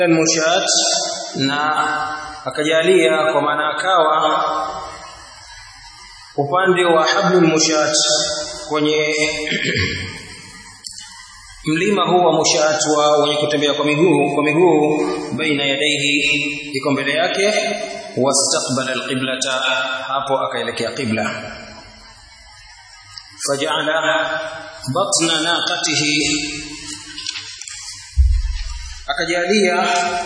mushat na akajalia kwa maana akawa upande wa hablul mushat kwenye mlima huu wa mushat wa wenye kutembea kwa miguu kwa miguu baina yadaihi iko mbele yake wastaqbala alqiblata hapo akaelekea qibla faja'ala batna naqatihi akajalia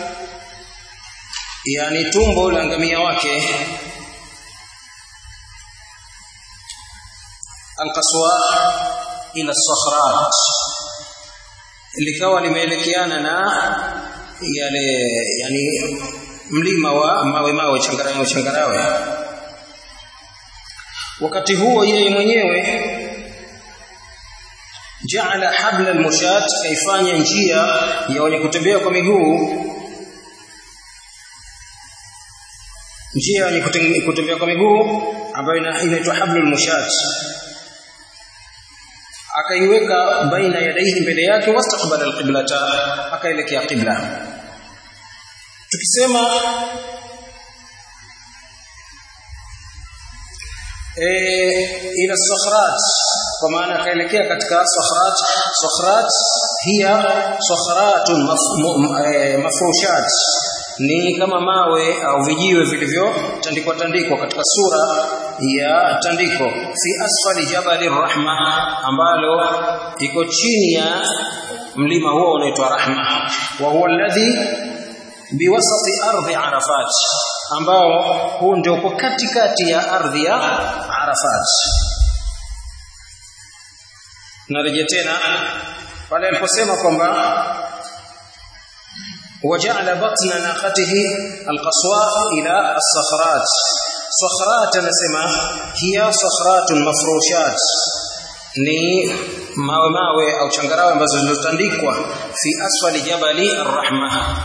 yani tumbo la ngamia wake alqaswa ila sakhrat likawa limeelekeana na yale yani mlima wa mawe mawe changarawe changarawe wakati huo yeye mwenyewe jaala habla almushat kaifanya njia ya wenye kutembea kwa miguu njia ya wenye kutembea kwa miguu ambayo inaitwa hablu almushat akaiweka baina yadaihi mbele yake wastaqbala alqiblata akaelekea qibla tukisema e, ila sakhrat kwa maana akaelekea katika sakhrat sakhrat hiya sakhratun mafrushat ni kama mawe au vijiwe vilivyotandikwa tandikwa katika sura ya tandiko fi asfali jabali rahma ambalo iko chini ya mlima huo unaitwa rahma wa huwa alladhi biwasati ardhi arafat ambao huu ndio uko katikati ya ardhi ya arafat narejea tena pale aliposema kwamba وجعل بطن ناقته القصواء إلى الصخرات صخرات نسمى هي صخرات مفروشات ni mawe mawe au changarawe ambazo zilizotandikwa fi asfali jabali arrahma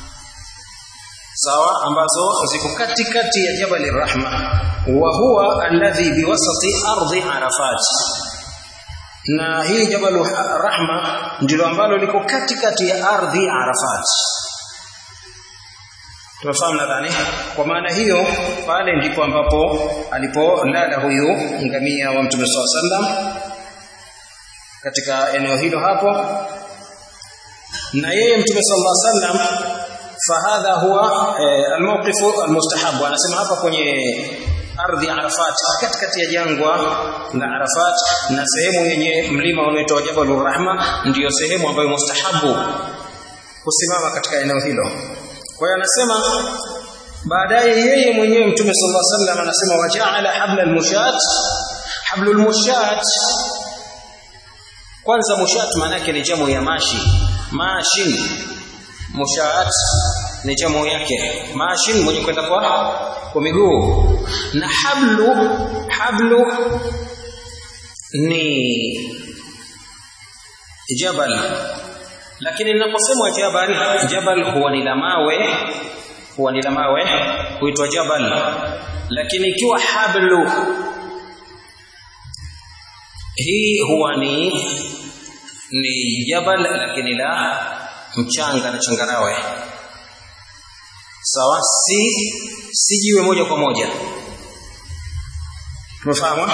sawa ambazo ziko katikati ya jabali arrahma wa huwa alladhi biwasati ardi arafat na hii jabalu rahma ndilo ambalo liko katikati ya ardhi arafat tunafahamu nadhani kwa maana hiyo pale ndipo ambapo alipolala huyu ngamia wa mtume saa sallam katika eneo hilo hapo na yeye mtume sallallahu alaihi wasallam fahadha huwa eh, almawqifu almustahabu anasema hapa kwenye ardhi Arafat katikati ya jangwa la Arafat na sehemu yenye mlima unaoitwa Jabalur Rahma ndiyo sehemu ambayo mustahabu kusimama katika eneo hilo kwa hiyo anasema baadaye yeye mwenyewe mtume sallallahu alaihi wasallam anasema waja'ala habla almushat hablul mushat kwanza mushat maana yake ni jamu ya mashi mashin mushat ni jamu yake mashin mwenye kwenda kwa kwa miguu na hablu hablu ni jabal lakini ninaposema jabal jabal huwa ni la mawe huwa ni la mawe huitwa jabal lakini ikiwa hablu hii huwa ni ni jabal lakini la mchanga na changarawe sawa si si jiwe moja kwa moja tumefahamu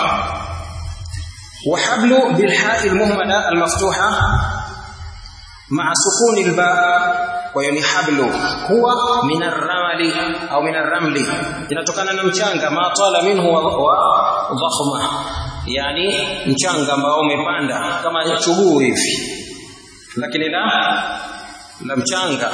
وحبل بالحاء المهملة المفتوحة مع سكون الباء ويعني حبل هو من الرمل أو من الرمل inatokana na mchanga ma tala minhu wa, wa dhakhma yani mchanga ambao umepanda kama chuguu hivi lakini la la mchanga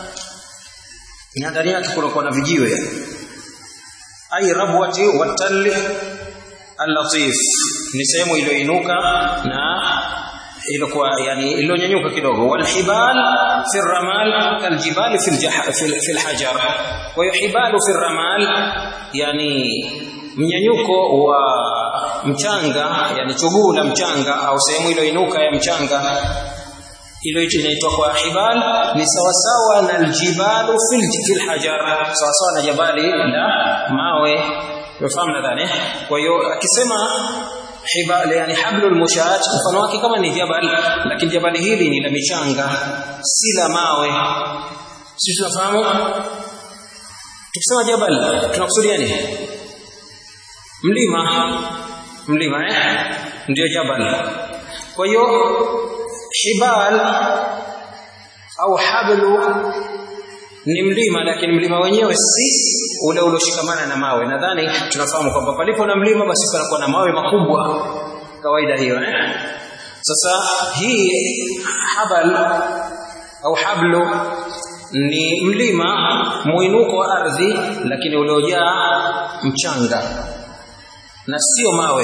na ndani yake kunakuwa na vijiwe ai rabwati watalli al-latif ni sehemu iliyoinuka na ilikuwa yani iliyonyanyuka kidogo walhibal fi ramal kaljibal fi fi alhajar wa yuhibalu fi ramal yani mnyanyuko wa mchanga yani chuguu la mchanga au sehemu iliyoinuka ya mchanga ilo inaitwa kwa hibal ni sawasawa na aljibalu fil hajar sawasawa na jabali la mawe unafahamu nadhani kwa hiyo akisema hibal yani hablul mushat mfano wake kama ni jabal lakini jabali hili ni la michanga si la mawe sisi tunafahamu tukisema jabal tunakusudia nini mlima mlima eh ndio jabal kwa hiyo hibal au hablu ni mlima lakini mlima wenyewe si ule ulioshikamana na mawe nadhani tunafahamu kwamba palipo na mlima basi panakuwa na mawe makubwa kawaida hiyo eh sasa hii habal au hablu ni mlima mwinuko wa ardhi lakini uliojaa mchanga na sio mawe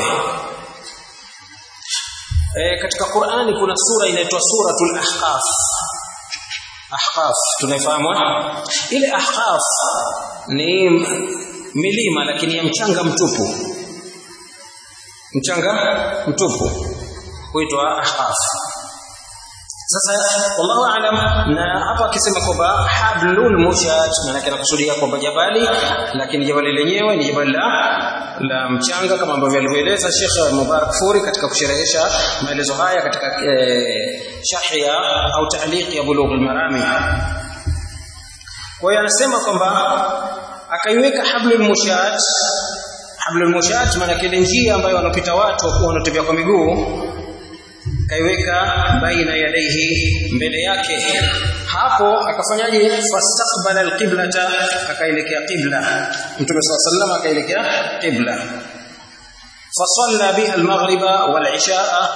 e, katika Qur'ani kuna sura inaitwa suratul ahqaf ahqaf tunaifahamu ile ahqaf ni milima lakini ya mchanga mtupu mchanga mtupu huitwa ahqaf sasa wallahu alam na hapa akisema kwamba hablul mushat maana anakusudia kwamba jabali lakini jabali lenyewe ni jabali la la mchanga kama ambavyo alivyoeleza Sheikh Mubarak Furi katika kusherehesha maelezo haya katika eh, sharhi ya au ta'liq ya Bulugh al-Marami kwa hiyo anasema kwamba akaiweka hablul mushat hablul mushat maana ile njia ambayo wanapita watu wanaotembea kwa miguu kaiweka baina yadaihi mbele yake hapo akafanyaje fastaqbala alqiblata akaelekea qibla mtume sallallahu alayhi akaelekea qibla fasalla biha almaghriba walishaa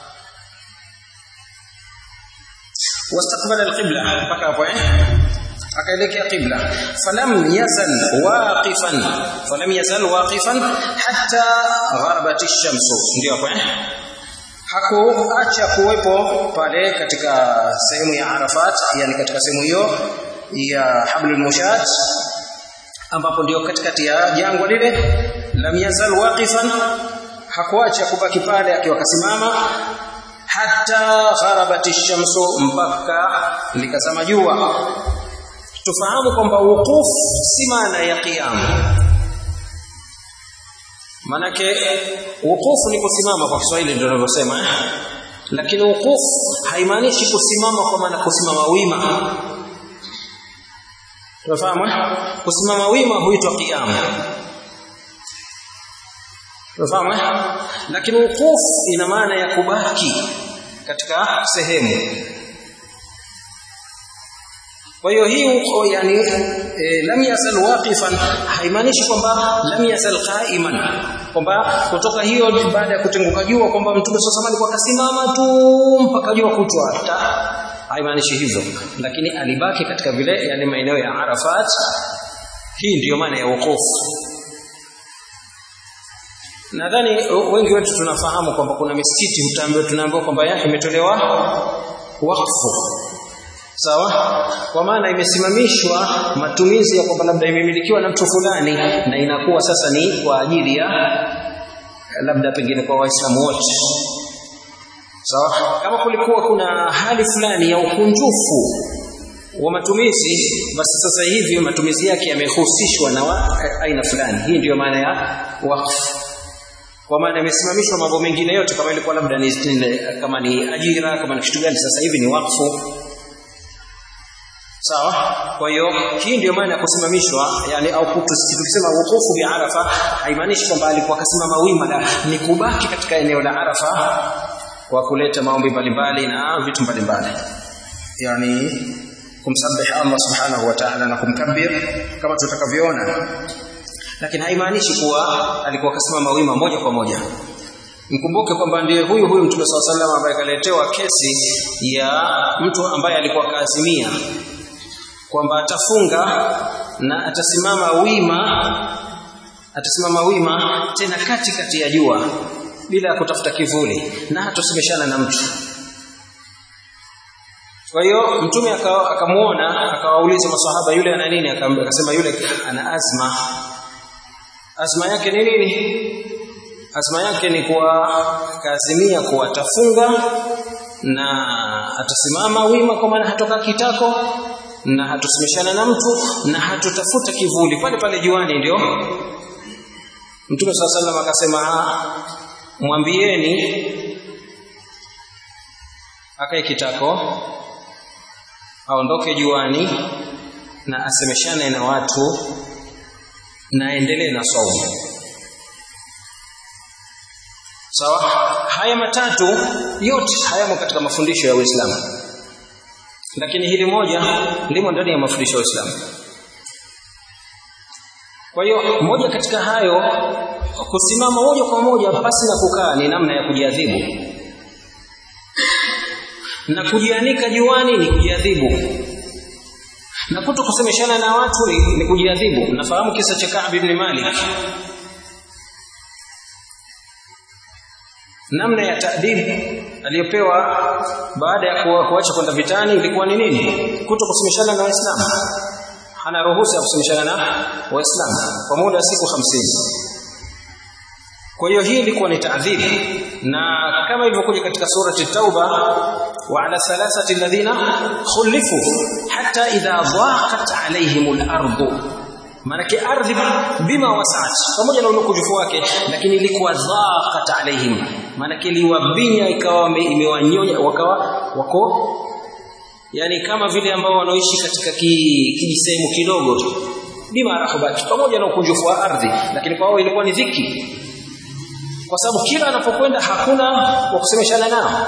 واستقبل القبلة mpaka hapo eh akaelekea qibla falam yazal waqifan falam yazal waqifan hatta gharabat ash-shamsu ndio hapo eh hakuacha kuwepo pale katika sehemu ya Arafat yani katika sehemu hiyo ya Hablul Mushat ambapo ndio katikati ya jangwa lile lam yazal waqifan hakuacha kubaki pale akiwa kasimama hata gharabati shamsu mpaka likazama jua tufahamu kwamba wukuf si maana ya qiyam manake wukufu ni kusimama kwa Kiswahili ndio tunavyosema eh? lakini wukufu haimaanishi kusimama kwa maana kusimama wima tunafahamu eh? kusimama wima huitwa qiyam tunafahamu eh? lakini wukufu ina maana ya kubaki katika sehemu kwa hiyo hii yani e, lam yasal waqifan haimaanishi kwamba lam yasal qa'iman kwamba kutoka hiyo baada ya kutenguka jua kwamba mtume sasa alikuwa kasimama tu mpaka jua kutwa hata haimaanishi hivyo lakini alibaki katika vile yani maeneo ya Arafat hii ndiyo maana ya wokovu nadhani wengi wetu tunafahamu kwamba kuna misikiti mtaambiwa tunaambiwa kwamba imetolewa wakfu sawa kwa maana imesimamishwa matumizi ya kwamba labda imemilikiwa na mtu fulani na inakuwa sasa ni kwa ajili ya labda pengine kwa waislamu wote sawa kama kulikuwa kuna hali fulani ya ukunjufu wa matumizi basi sasa hivi matumizi yake yamehusishwa na wa, aina fulani hii ndiyo maana ya wakfu kwa maana imesimamishwa mambo mengine yote kama ilikuwa labda ni kama ni ajira kama ni kitu gani sasa hivi ni wakfu sawa kwa hiyo hii ndio maana ya kusimamishwa yani au tukisema wukufu bi arafa haimaanishi kwamba alikuwa kasimama wima la ni kubaki katika eneo la arafa kwa kuleta maombi mbalimbali na vitu mbalimbali yani kumsabihi Allah subhanahu wa ta'ala na kumkabir kama tutakavyoona lakini haimaanishi kuwa alikuwa kasimama wima moja kwa moja mkumbuke kwamba ndiye huyu huyu mtume swalla sallam ambaye kaletewa kesi ya mtu ambaye alikuwa kaazimia kwamba atafunga na atasimama wima atasimama wima tena kati kati ya jua bila ya kutafuta kivuli na hatosemeshana na mtu kwa hiyo mtume akamuona akawauliza maswahaba yule ana nini akasema yule ana azma azma yake ni nini azma yake ni kuwa kaazimia kuwa atafunga na atasimama wima kwa maana hatoka kitako na hatusimishana na mtu na hatutafuta kivuli pale pale juani ndio Mtume swalla sallam akasema mwambieni akae kitako aondoke juani na asemeshane na watu na aendelee na saumu sawa haya matatu yote hayamo katika mafundisho ya Uislamu lakini hili moja limo ndani ya mafundisho ya Uislamu kwa hiyo moja katika hayo kusimama moja kwa moja pasi na kukaa ni namna ya kujiadhibu na kujianika juani ni kujiadhibu na kuto kusemeshana na watu ni, ni kujiadhibu nafahamu kisa cha Ka'b ibn Malik namna ya taadibu aliyopewa baada ya kuacha kwenda vitani ilikuwa ni nini kuto kusemeshana na waislamu hana ruhusa ya kusemeshana na waislamu kwa muda wa siku hamsini kwa hiyo hii ilikuwa ni taadhibu na kama ilivyokuja katika surati tauba wa ala thalathati alladhina khulifu hatta idha dhaqat alaihim al-ardu manake ardhi bima wasaat pamoja na ulokujufu wake lakini ilikuwa dhaqat alaihim manake iliwabinya ikawa imewanyonya wakawa wako yani kama vile ambao wanaoishi katika kijisehemu ki kidogo tu bima rahubat pamoja na ukunjufu wa ardhi lakini kwa wao ilikuwa ni dhiki kwa sababu kila anapokwenda hakuna wa kusemeshana nao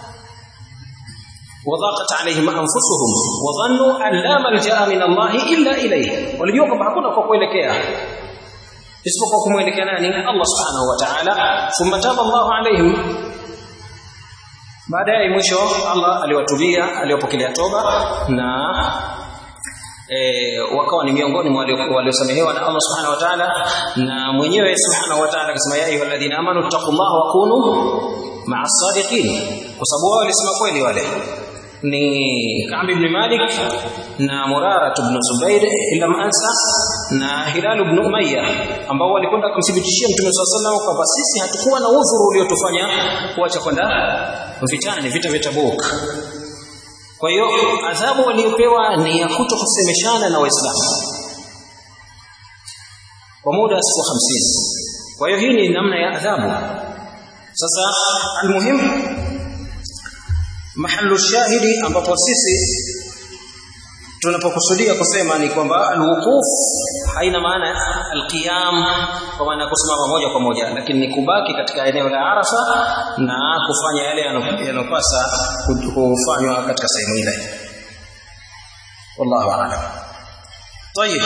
وضاقت عليهم انفسهم وظنوا ان لا ملجا من الله الا اليه walijua kwamba hakuna kwa kuelekea isipokuwa kumwelekea nani Allah subhanahu wa ta'ala thumma taba Allah alaihim baadaye mwisho Allah aliwatubia aliwapokelea toba na e, wakawa ni miongoni mwa waliosamehewa na Allah subhanahu wa ta'ala na mwenyewe subhanahu wa ta'ala akasema ya ayyuhalladhina amanu taqullaha wa kunu ma'as sadiqin kwa sababu wao walisema kweli wale ni Ka'b ibn Malik na Murara ibn Zubair ila Ansa na Hilal ibn Umayya ambao walikwenda kumthibitishia Mtume SAW kwamba sisi hatukuwa na udhuru uliotufanya kuacha kwenda vitani vita vya Tabuk kwa hiyo adhabu waliopewa ni ya kuto kusemeshana na Waislamu kwa muda wa siku hamsini. Kwa hiyo hii ni namna ya adhabu. Sasa almuhimu mahallu shahidi ambapo sisi tunapokusudia kusema ni kwamba alwuquf haina maana alqiyam kwa maana kusimama moja kwa moja lakini ni kubaki katika eneo la Arafa na kufanya yale yanopasa kufanywa katika sehemu ile wallahu a'lam طيب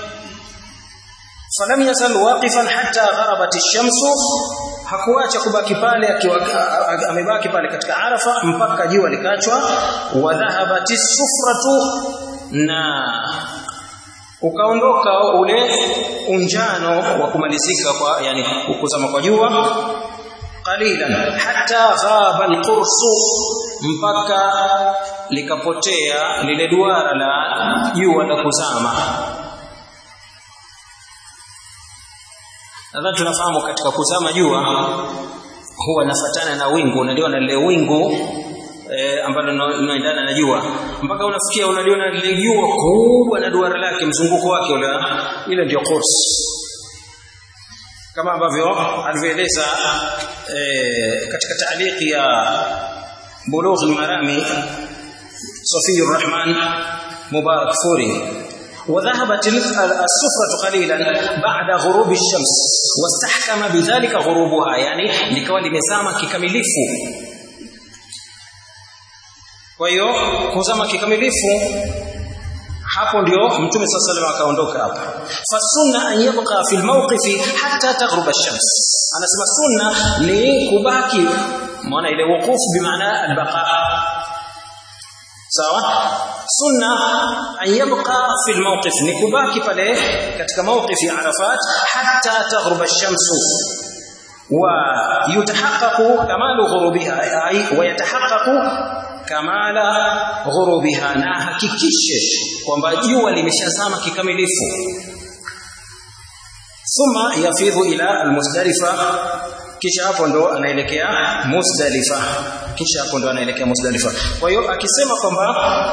فلم يزل واقفا حتى غربت الشمس hakuacha kubaki pale akiwa amebaki pale katika Arafa mpaka jua likachwa wa dhahabati sufratu na ukaondoka ule unjano wa kumalizika kwa yani kuzama kwa jua qalilan hatta ghaba alqursu mpaka likapotea lile duara la jua la kuzama nadhani tunafahamu katika kuzama jua huwa nafatana na wingu unaliona lile wingu e, ambalo linaendana na jua mpaka unafikia unaliona lile jua kubwa na duara lake mzunguko wake ule ile ndio qurs kama ambavyo alivyoeleza e, katika taaliki ya bulugh al-marami Safiyur Rahman Mubarak Furi وذهبت السفرة قليلا بعد غروب الشمس واستحكم بذلك غروبها يعني likawa limezama kikamilifu kwa hiyo kuzama kikamilifu hapo ndio mtume صلى الله عليه akaondoka hapa fasunna an yabqa fi almawqifi hatta taghrub ash-shams anasema sunna ni kubaki maana ile wuqufu bimaana albaqa sawa sunna an yabqa fi almawqif ni kubaki pale katika mawqifi arafat hatta taghrub ash-shams wa yutahaqqaqu kamalu ghurubiha ay wa yatahaqqaqu kamala ghurubiha na hakikishe kwamba jua limeshazama kikamilifu thumma yafidhu ila almusdalifa kisha hapo ndo anaelekea Muzdalifa kisha hapo ndo anaelekea Muzdalifa kwa hiyo akisema kwamba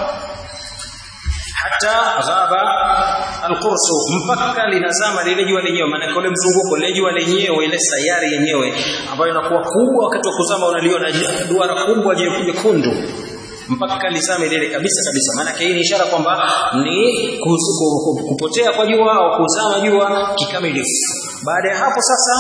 hata ghaba alqursu mpaka linazama lile jua lenyewe maana ule mzunguko lile jua lenyewe ile sayari yenyewe ambayo inakuwa kubwa wakati wa kuzama unaliona duara kubwa jekundu mpaka lizame lile kabisa kabisa maana hii ni ishara kwamba ni kupotea kwa jua au kuzama jua kikamilifu baada ya hapo sasa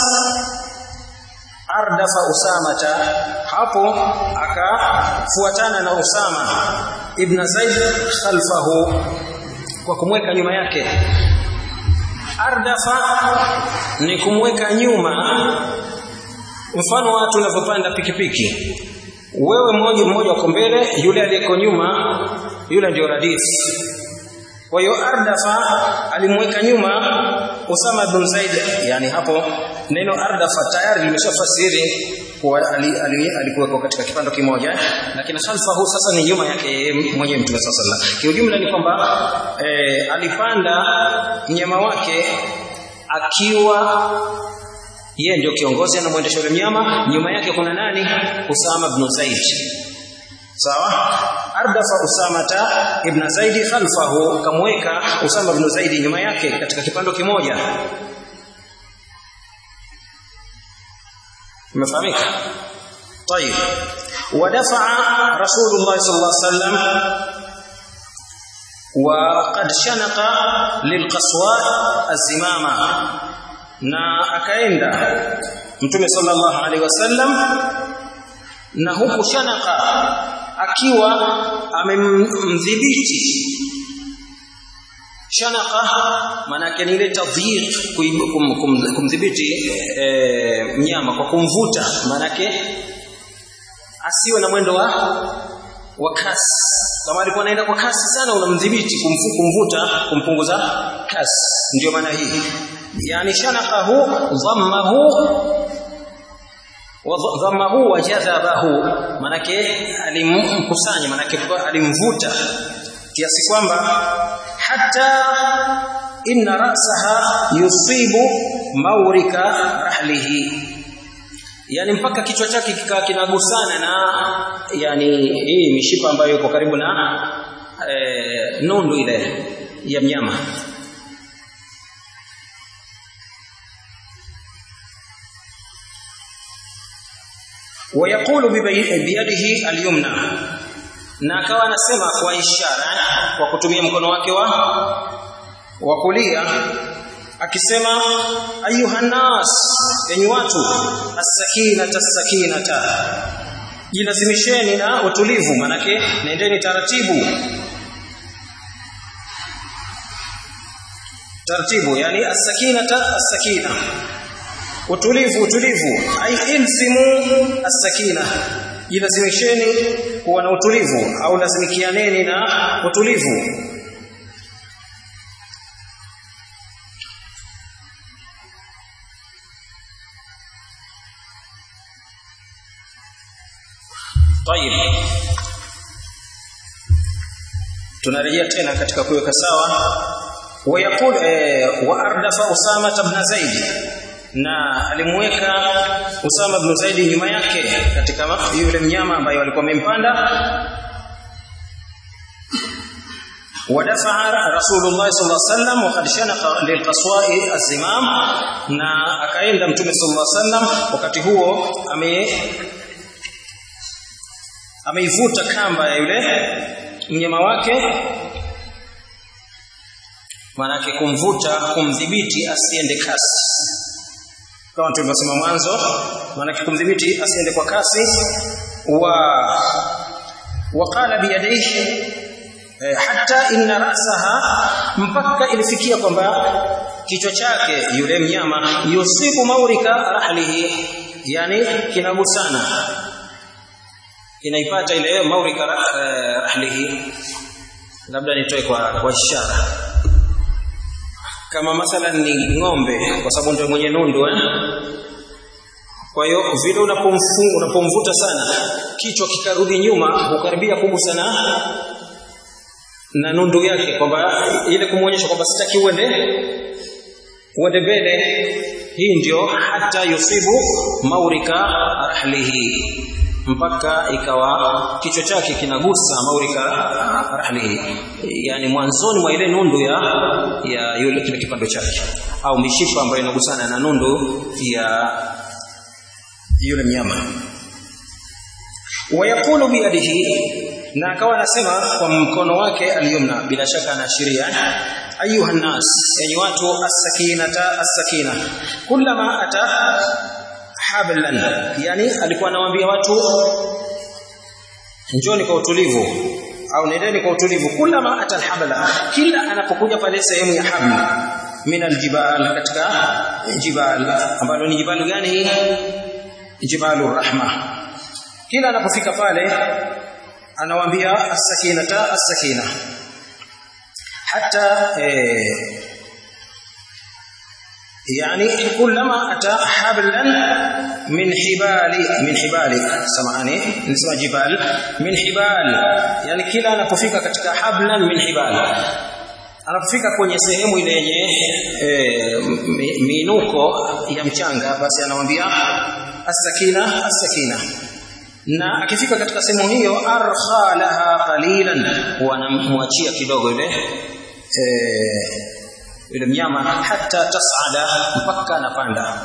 ardafa usamata hapo akafuatana na usama ibn zaid khalfahu kwa kumweka nyuma yake ardafa ni kumweka nyuma mfano watu unavyopanda pikipiki wewe mmoja mmoja uko mbele yule aliyeko nyuma yule ndio radif kwa hiyo ardafa alimweka nyuma Usama bin Zaid yani hapo neno ardafa tayari limeshafasiri kuwa alikuwa ali, ali katika kipando kimoja lakini khalfahu sasa ni nyuma yake mwenye mtume sallallahu alaihi kiujumla ni kwamba e, alipanda mnyama wake akiwa yeye ndio kiongozi anamwendesha yule mnyama nyuma yake kuna nani Usama bin Zaid sawa ardafa usamata ibn zaid khalfahu kamweka usama ibn zaid nyuma yake katika kipando kimoja umefahamika طيب ودفع رسول الله صلى الله عليه وسلم وقد شنق للقصواء الزمامه na akaenda mtume sallallahu alaihi wasallam na huku shanaka akiwa amemdhibiti shanaka manake ni ile tadhiq kumdhibiti e, mnyama kwa kumvuta manake asiwe na mwendo wa wa kasi kama alikuwa anaenda kwa kasi sana unamdhibiti kumvuta kumpunguza kasi ndio maana hii yani shanaqahu dhammahu dhammahu wa jadhabahu manake alimkusanya manake alimvuta kiasi kwamba hata inna ra'saha yusibu mawrika rahlihi yani mpaka kichwa chake kikawa kinagusana na yani hii mishipa ambayo iko karibu na e, nundu ile ya mnyama ويقول بيده اليمنى na akawa anasema kwa ishara kwa kutumia mkono wake wa wa kulia akisema ayuhannas enyi watu as-sakinata as-sakinata jilazimisheni na utulivu manake nendeni taratibu taratibu yani as-sakinata as-sakina utulivu utulivu ai ilzimu as-sakina jilazimisheni kuwa na utulivu au lazimikianeni na utulivu طيب tunarejea tena katika kuweka sawa wayaqul eh, wa ardafa usama ibn zaid na alimweka usama ibn zaid nyuma yake katika yule mnyama ambaye walikuwa wamempanda ودفع رسول الله صلى الله عليه وسلم وقد شنق للقصواء الزمام na akaenda mtume sallallahu alaihi wasallam wakati huo ame ameivuta kamba ya yule mnyama wake manake kumvuta kumdhibiti asiende kasi kama tulivyosema mwanzo manake kumdhibiti asiende kwa kasi wa waqala biyadaihi eh, hata inna rasaha mpaka ilifikia kwamba kichwa chake yule mnyama yusibu maurika rahlihi yani kinagusana inaipata ile maurika uh, rahlihi labda nitoe kwa kwa ishara kama mathalan ni ng'ombe kwa sababu ndio mwenye nundu eh? kwa hiyo vile unapomfunga unapomvuta sana kichwa kikarudi nyuma hukaribia kugusana na nundu yake kwamba ile kumuonyesha kwamba sitaki uende uende mbele hii ndio hata yusibu maurika rahlihi mpaka ikawa kichwa chake kinagusa maurika rahlihi yani mwanzoni mwa ile nundu ya ya yule kile kipando chake au mishipa ambayo inagusana na nundu ya yule mnyama wayaqulu biyadihi na akawa anasema kwa mkono wake aliyumna bila shaka anaashiria ayuha nas yani watu as-sakinata as-sakina kullama ata hablan yani alikuwa anawaambia watu njoni kwa utulivu au nendeni kwa utulivu kullama ata alhabla kila anapokuja pale sehemu ya habl min aljibal katika jibal ambalo ni jibali gani jibalu rahma kila anapofika pale anawaambia as-sakinata as-sakina hatta eh, يعني كلما أتى حبلا من حبال من حبال سمعني نسمع جبال من حبال يعني kila anapofika katika hablan min hibal anapofika kwenye sehemu ile yenye e, miinuko ya mchanga basi anamwambia as-sakina as-sakina na akifika katika sehemu hiyo arkha laha qalilan wanamwachia kidogo ile eh yule mnyama hata tasada mpaka anapanda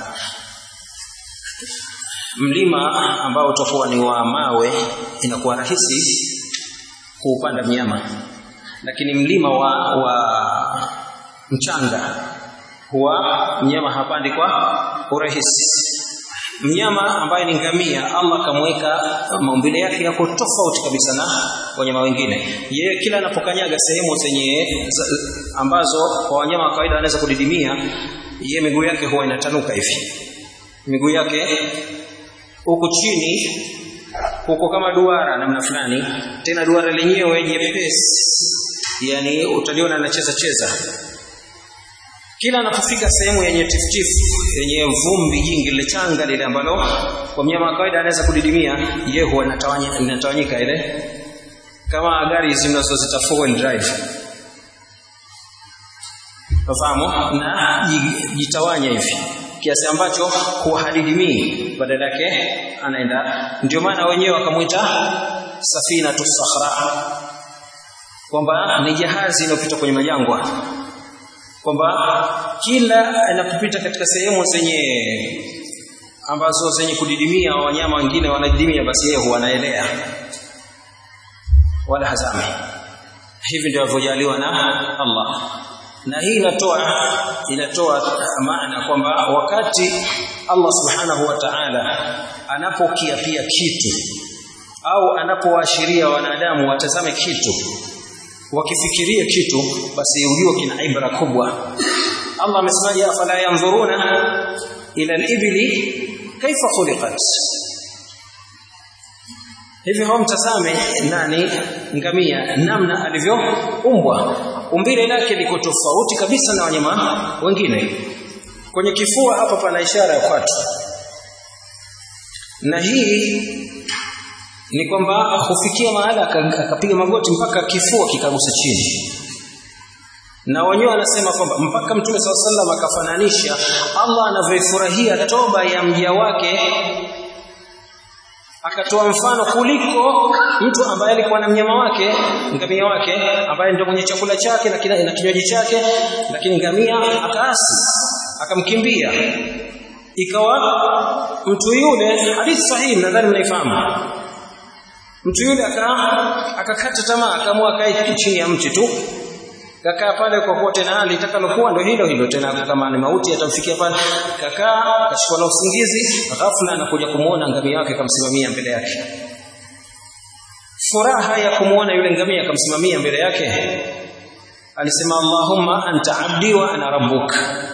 mlima ambao utakuwa ni wa mawe inakuwa rahisi kuupanda mnyama lakini mlima wa, wa mchanga huwa mnyama hapandi kwa urahisi mnyama ambaye ni ngamia Allah kamweka maumbile yake yako tofauti kabisa na wanyama wengine yeye kila anapokanyaga sehemu zenye ambazo kwa wanyama wa kawaida wanaweza kudidimia yeye miguu yake huwa inatanuka hivi miguu yake huku chini huko kama duara namna fulani tena duara lenyewe jepesi yani utaliona anacheza cheza kila anapofika sehemu yenye tiftifu yenye vumbi jingi lile changa lile ambalo kwa mnyama wa kawaida anaweza kudidimia yeye huwa inatawanya inatawanyika ile kama gari zinazozita four wheel drive Unafahamu? Na jitawanya hivi kiasi ambacho huhadidimii badala yake anaenda ndio maana wenyewe wakamuita safina tusakhra kwamba ni jahazi inayopita kwenye majangwa kwamba kila anapopita katika sehemu zenye ambazo zenye kudidimia wanyama wengine wanadidimia basi yeye huwa anaelea wala hazami hivi ndio alivyojaliwa na Allah na hii inatoa inatoa maana kwamba wakati Allah subhanahu wa ta'ala anapokiapia kitu au anapowaashiria wanadamu watazame kitu wakifikiria kitu basi ujue kina ibra kubwa Allah amesemaje afala yanzuruna ila al-ibli kaifa khuliqat hivi hawamtazame nani ngamia namna alivyoumbwa umbile lake liko tofauti kabisa na wanyama wengine kwenye kifua hapa pana ishara ya kwatu na hii ni kwamba hufikia mahala akapiga magoti mpaka kifua kikagusa chini na wenyewe anasema kwamba mpaka mtume SAW sallam akafananisha Allah anavyofurahia toba ya mja wake akatoa mfano kuliko mtu ambaye alikuwa na mnyama wake ngamia wake ambaye ndio mwenye chakula chake na kina, na kinywaji chake lakini ngamia akaasi akamkimbia ikawa mtu yule hadithi sahihi nadhani mnaifahamu mtu yule akakata tamaa akaamua akae chini ya mti tu kakaa pale kwa kuwa tena hali itakalokuwa ndo hilo hilo tena kama ni mauti atamfikia pale kakaa kashikwa na usingizi ghafla anakuja kumuona ngamia wake kamsimamia mbele yake furaha ya kumuona yule ngamia akamsimamia mbele yake alisema Allahumma anta abdi wa ana rabbuk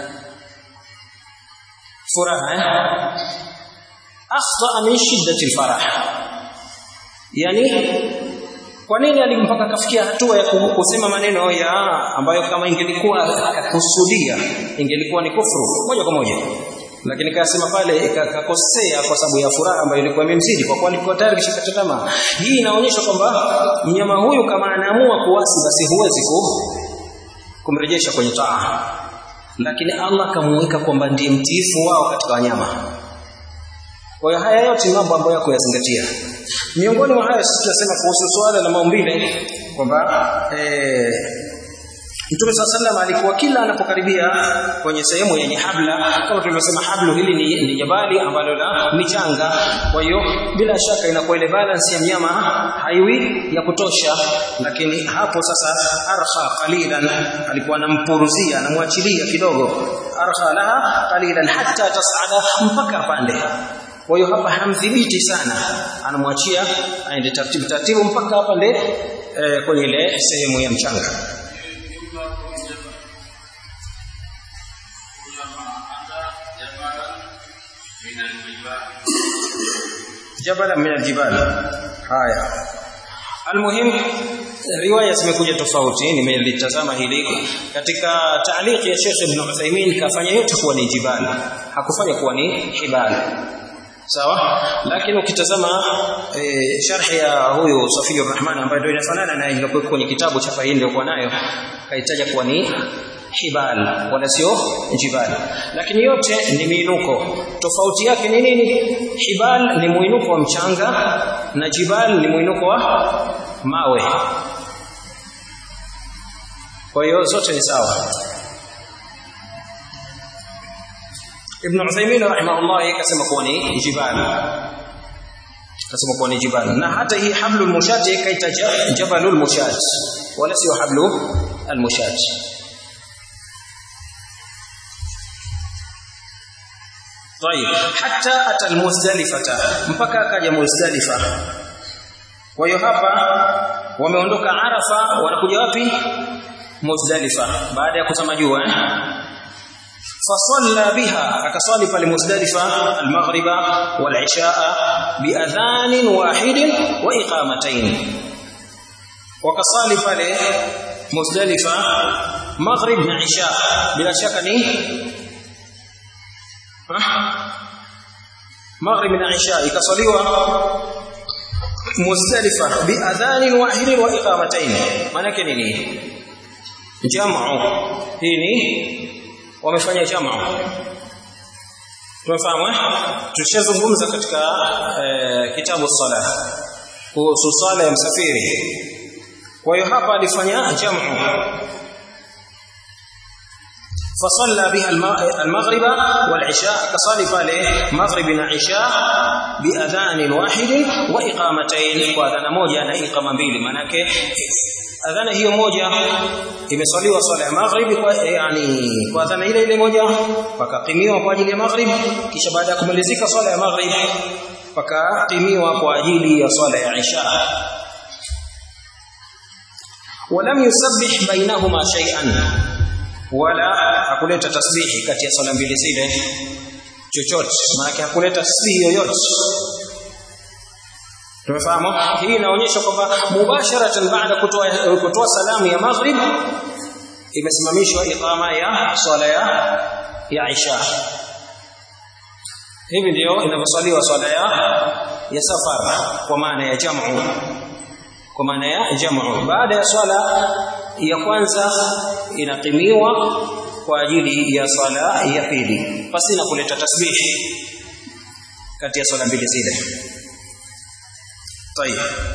furaha eh akhta min shiddati alfarah yani kwa nini alimpaka kafikia hatua ya kusema maneno ya ambayo kama ingelikuwa akakusudia ingelikuwa ni kufuru moja kwa moja lakini kasema pale kakosea kwa sababu ya furaha ambayo ilikuwa imemzidi kwa kuwa alikuwa tayari kishakata tamaa hii inaonyesha kwamba mnyama huyu kama anaamua kuasi basi huwezi ku, kumrejesha kwenye taa lakini Allah kamuweka kwamba ndiye mtiifu wao katika wanyama kwa hiyo haya yote ni mambo ambayo yako yazingatia miongoni mwa haya sisi tunasema kuhusu swala la maumbile kwamba eh, Mtume swalla sallam alikuwa kila anapokaribia kwenye sehemu yenye habla kama tulivyosema hablu hili ni, ni jabali ambalo la michanga kwa hiyo bila shaka inakuwa ile balance ya mnyama haiwi ya kutosha lakini hapo sasa arkha qalilan alikuwa anampuruzia anamwachilia kidogo arkha laha qalilan hatta tasada mpaka pande kwa hiyo hapa hamdhibiti sana anamwachia aende taratibu taratibu mpaka hapa nde e, kwenye ile sehemu ya mchanga jabala min aljibal haya almuhim riwaya zimekuja tofauti nimelitazama hili katika taaliki ya Sheikh Ibn Uthaymeen kafanya yote kuwa ni jibal hakufanya kuwa ni hibal sawa lakini ukitazama e, sharhi ya huyu Safiyur Rahman ambaye ndio inafanana na ile kwenye kitabu cha Fahindi kwa nayo kaitaja kuwa ni hibal wala sio jibal lakini yote ni miinuko tofauti yake ni nini hibal ni muinuko wa mchanga na jibal ni muinuko wa mawe kwa hiyo zote ni sawa Ibn Uthaymeen rahimahullah akasema kuwa ni jibal akasema kuwa ni jibal na hata hii hablul mushat kaita jabalul mushat wala sio hablu al mushat طيب حتى اتى المزدلفه mpaka akaja muzdalifa kwa hiyo hapa wameondoka arafa wanakuja wapi muzdalifa baada ya kutama jua eh? فصلى بها akaswali pale muzdalifa almaghriba walishaa biadhan wahid wa iqamatayn wakasali pale muzdalifa maghrib na isha bila shaka ni maghrib na isha ikaswaliwa muzdalifa biadhan wahid wa iqamatayn maana yake nini jamu hii ni wamefanya jamaa tumefahamu eh tushazungumza katika e, kitabu sala kuhusu sala ya msafiri kwa hiyo hapa alifanya jamaa فصلى بها المغرب والعشاء كصلي pale maghrib na isha biadhan wahid wa iqamatayn kwa adhana moja na iqama mbili manake adhana hiyo moja imeswaliwa swala ya maghrib kwa yani kwa adhana ile ile moja pakaqimiwa kwa ajili ya maghrib kisha baada ya kumalizika swala ya maghrib pakaqimiwa kwa ajili ya swala ya isha ولم يسبح بينهما شيئا wala hakuleta tasbihi kati ya swala mbili zile chochote maana hakuleta tasbihi yoyote tumefahamu hii inaonyesha kwamba mubasharatan baada kutoa kutoa salamu ya maghrib imesimamishwa iqama ya swala ya ya isha hivi ndio inavyoswaliwa swala ya ya safar kwa maana ya jamu kwa maana ya jamu baada ya swala ya kwanza inaqimiwa kwa ajili ya swala ya pili pasina kuleta tasbihi kati ya swala mbili zile طيب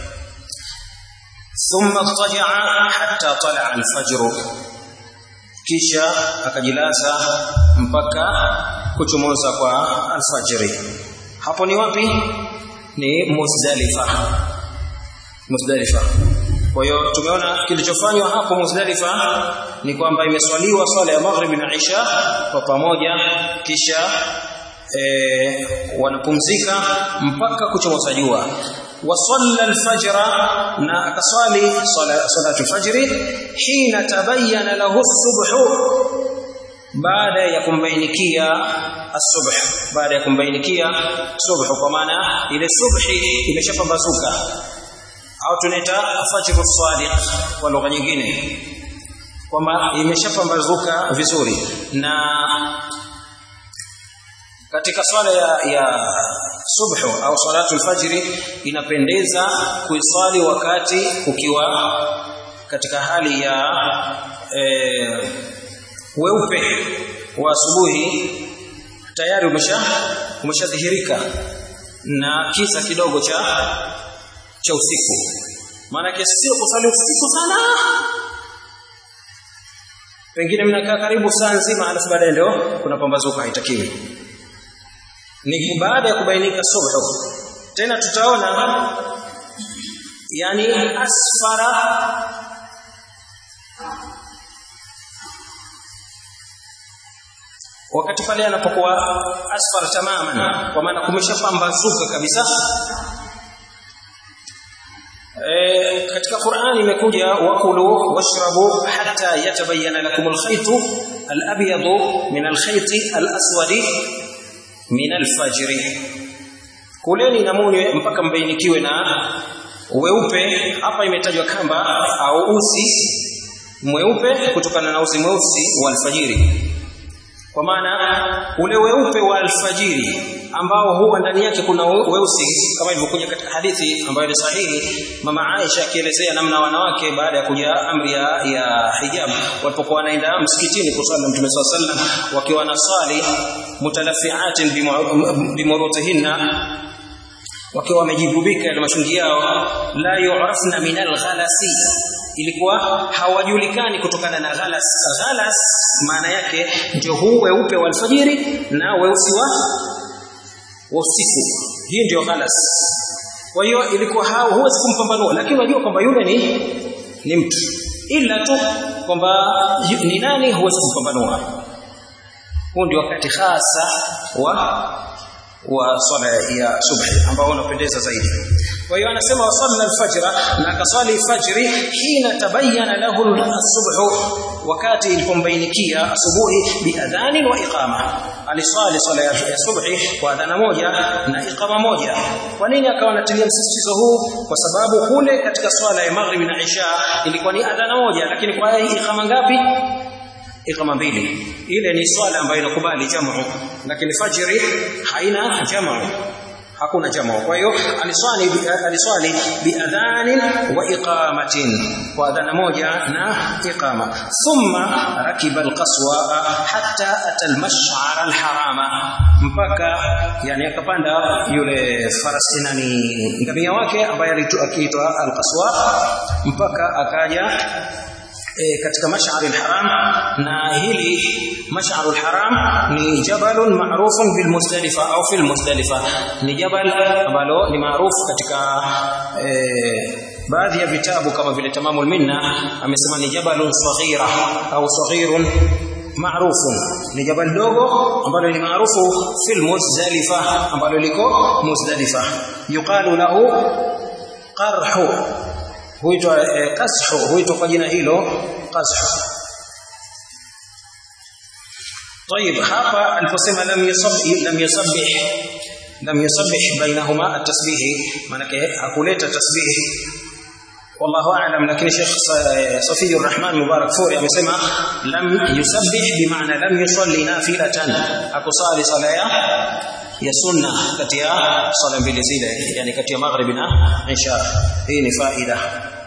ثم اضطجع حتى طلع الفجر kisha akajilaza mpaka kuchomoza kwa alfajiri hapo ni wapi ni Muzdalifa Muzdalifa kwa hiyo tumeona kilichofanywa hapo Muzdalifa ni kwamba imeswaliwa swala ya maghrib na isha kwa pamoja kisha e, wanapumzika mpaka kuchomoza jua وصلى الفجر na akaswali salatu alfajr hina tabayyana lahu as-subh baada ya kumbainikia as-subh baada ya kumbainikia subh kwa maana ile subhi imeshapambazuka au tunaita fajr as-sadiq kwa lugha nyingine kwamba imeshapambazuka vizuri na katika swala ya, ya subhu au salatu alfajiri inapendeza kuiswali wakati ukiwa katika hali ya e, weupe wa asubuhi tayari umesha umeshadhihirika na kisa kidogo cha cha usiku maana sio kusali usiku sana pengine mnakaa karibu saa nzima alafu baadaye ndio kuna pambazuka haitakiwi ni baada ya kubainika subhu tena tutaona yani asfara wakati pale anapokuwa asfar tamaman kwa maana kumeshapambazuka kabisa e, katika Qur'ani imekuja wakulu washrabu hatta yatabayyana lakum alkhayt alabyad min alkhayt alaswad min alfajr kuleni na munywe mpaka mbainikiwe na weupe hapa imetajwa kamba au usi mweupe kutokana na usi mweusi wa alfajiri kwa maana ule weupe wa alfajiri ambao huwa ndani yake kuna weusi kama ilivyokuja katika hadithi ambayo ni sahihi mama Aisha akielezea namna wanawake baada ya kuja amri ya, ya hijab walipokuwa wanaenda msikitini kusali na Mtume SAW wakiwa wanasali mutalaffiatin bimurutihinna wakiwa wamejibubika na mashungi yao la yu'rafna min alghalasi ilikuwa hawajulikani kutokana na ghalas ghalas maana yake ndio huu weupe wa alfajiri na weusi wa usiku hii ndio ghalas kwa hiyo ilikuwa huwezi kumpambanua lakini unajua kwamba yule ni ni mtu ila tu kwamba ni nani huwezi kumpambanua huu ndio wakati hasa wa wa swala ya subhi ambao unapendeza zaidi kwa hiyo anasema wasalla alfajra na akaswali fajri hina tabayyana lahu as-subh wakati ilipombainikia asubuhi biadhani wa iqama aliswali swala ya subhi kwa adhana moja na iqama moja kwa nini akawa anatilia msisitizo huu kwa sababu kule katika swala ya maghrib na isha ilikuwa ni adhana moja lakini kwa iqama ngapi iqama mbili ile ni swala ambayo inakubali jamu lakini fajri haina jamu hakuna jamu kwa hiyo aliswali aliswali biadhanin wa iqamatin kwa adhana moja na iqama thumma rakiba alqaswa hatta ata almash'ar alharama mpaka yani akapanda yule farasi nani ngamia wake ambaye aliitwa alqaswa mpaka akaja e, katika mash'ar al-haram na hili mash'ar al-haram ni jabalun ma'rufun bil Muzdalifa au fil Muzdalifa ni jabal ambalo ni maarufu katika e, baadhi ya vitabu kama vile Tamamul Minna amesema ni jabalun saghira au saghirun maarufu ni jabal dogo ambalo ni maarufu fil Muzdalifa ambalo liko Muzdalifa yuqalu lahu qarhu huitwa eh, kashu huitwa kwa jina hilo kashu طيب hapa aliposema lam yusabbih lam yusabbih lam yusabbih bainahuma at-tasbih manake hakuleta tasbih والله اعلم لكن شيخ صفي الرحمن مبارك فوري amesema lam yusabbih bimaana lam yusalli nafilatan akusali sala ya ya sunna kati ya sala mbili zile yani kati ya maghrib na isha hii ni faida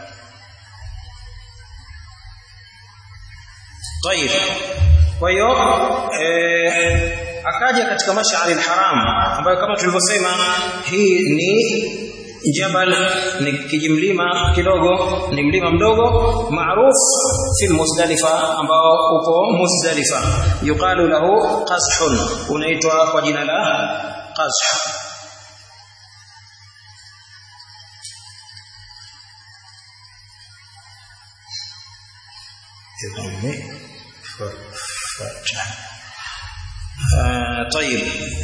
طيب kwa hiyo eh, akaja katika mash'ar al-haram ambayo kama tulivyosema hii ni jabal ni kijimlima kidogo ni mlima mdogo maruf fi muzdalifa ambao uko muzdalifa yuqalu lahu qazhun unaitwa kwa jina la qazh طيب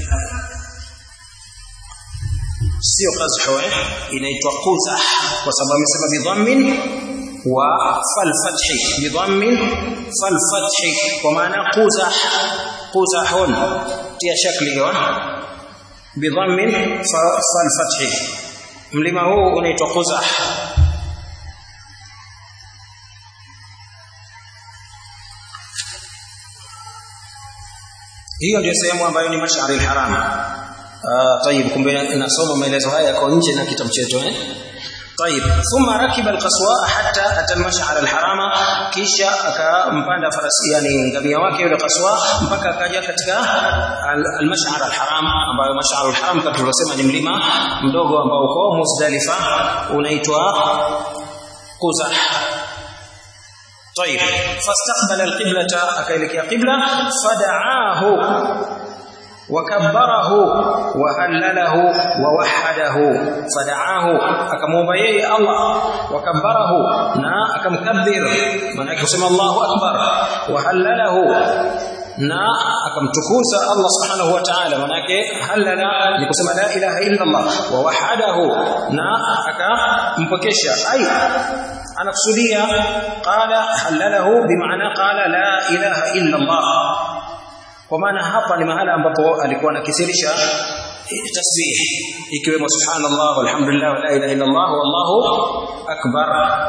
sio qazhu eh inaitwa quzah kwa sababu amesema bidhammin wa fal fathi bidhammin fal fathi kwa maana quzah quzahun tia shakli hiyo bidhammin fal fathi mlima huu unaitwa quzah hiyo ndio sehemu ambayo ni mashari al-haram آه طيب kumbe nasoma maelezo haya yako nje na kitabu chetu eh طيب ثم ركب القصواء حتى اتى المشعر الحرام kisha akampanda farasi yani ngamia wake yule qaswa mpaka akaja katika al-mash'ar al-haram ambayo mash'ar al-haram kama tulivyosema ni mlima mdogo ambao uko Muzdalifa unaitwa Quzah طيب فاستقبل القبلة أكيلك قبلة فدعاه وكبره وهلله ووحده فدعاه akamwomba yeye Allah wakabarahu na akamkabbir maana yake kusema Allahu akbar wahallalahu na akamtukuza Allah subhanahu wa ta'ala maana yake halala ni kusema la ilaha illa Allah wa wahadahu na akampokesha ai anakusudia qala halalahu bimaana qala la ilaha illa Allah kwa maana hapa ni mahala ambapo alikuwa anakisirisha tasbih ikiwemo subhanallah walhamdulillah wala ilaha illa Allah wallahu akbar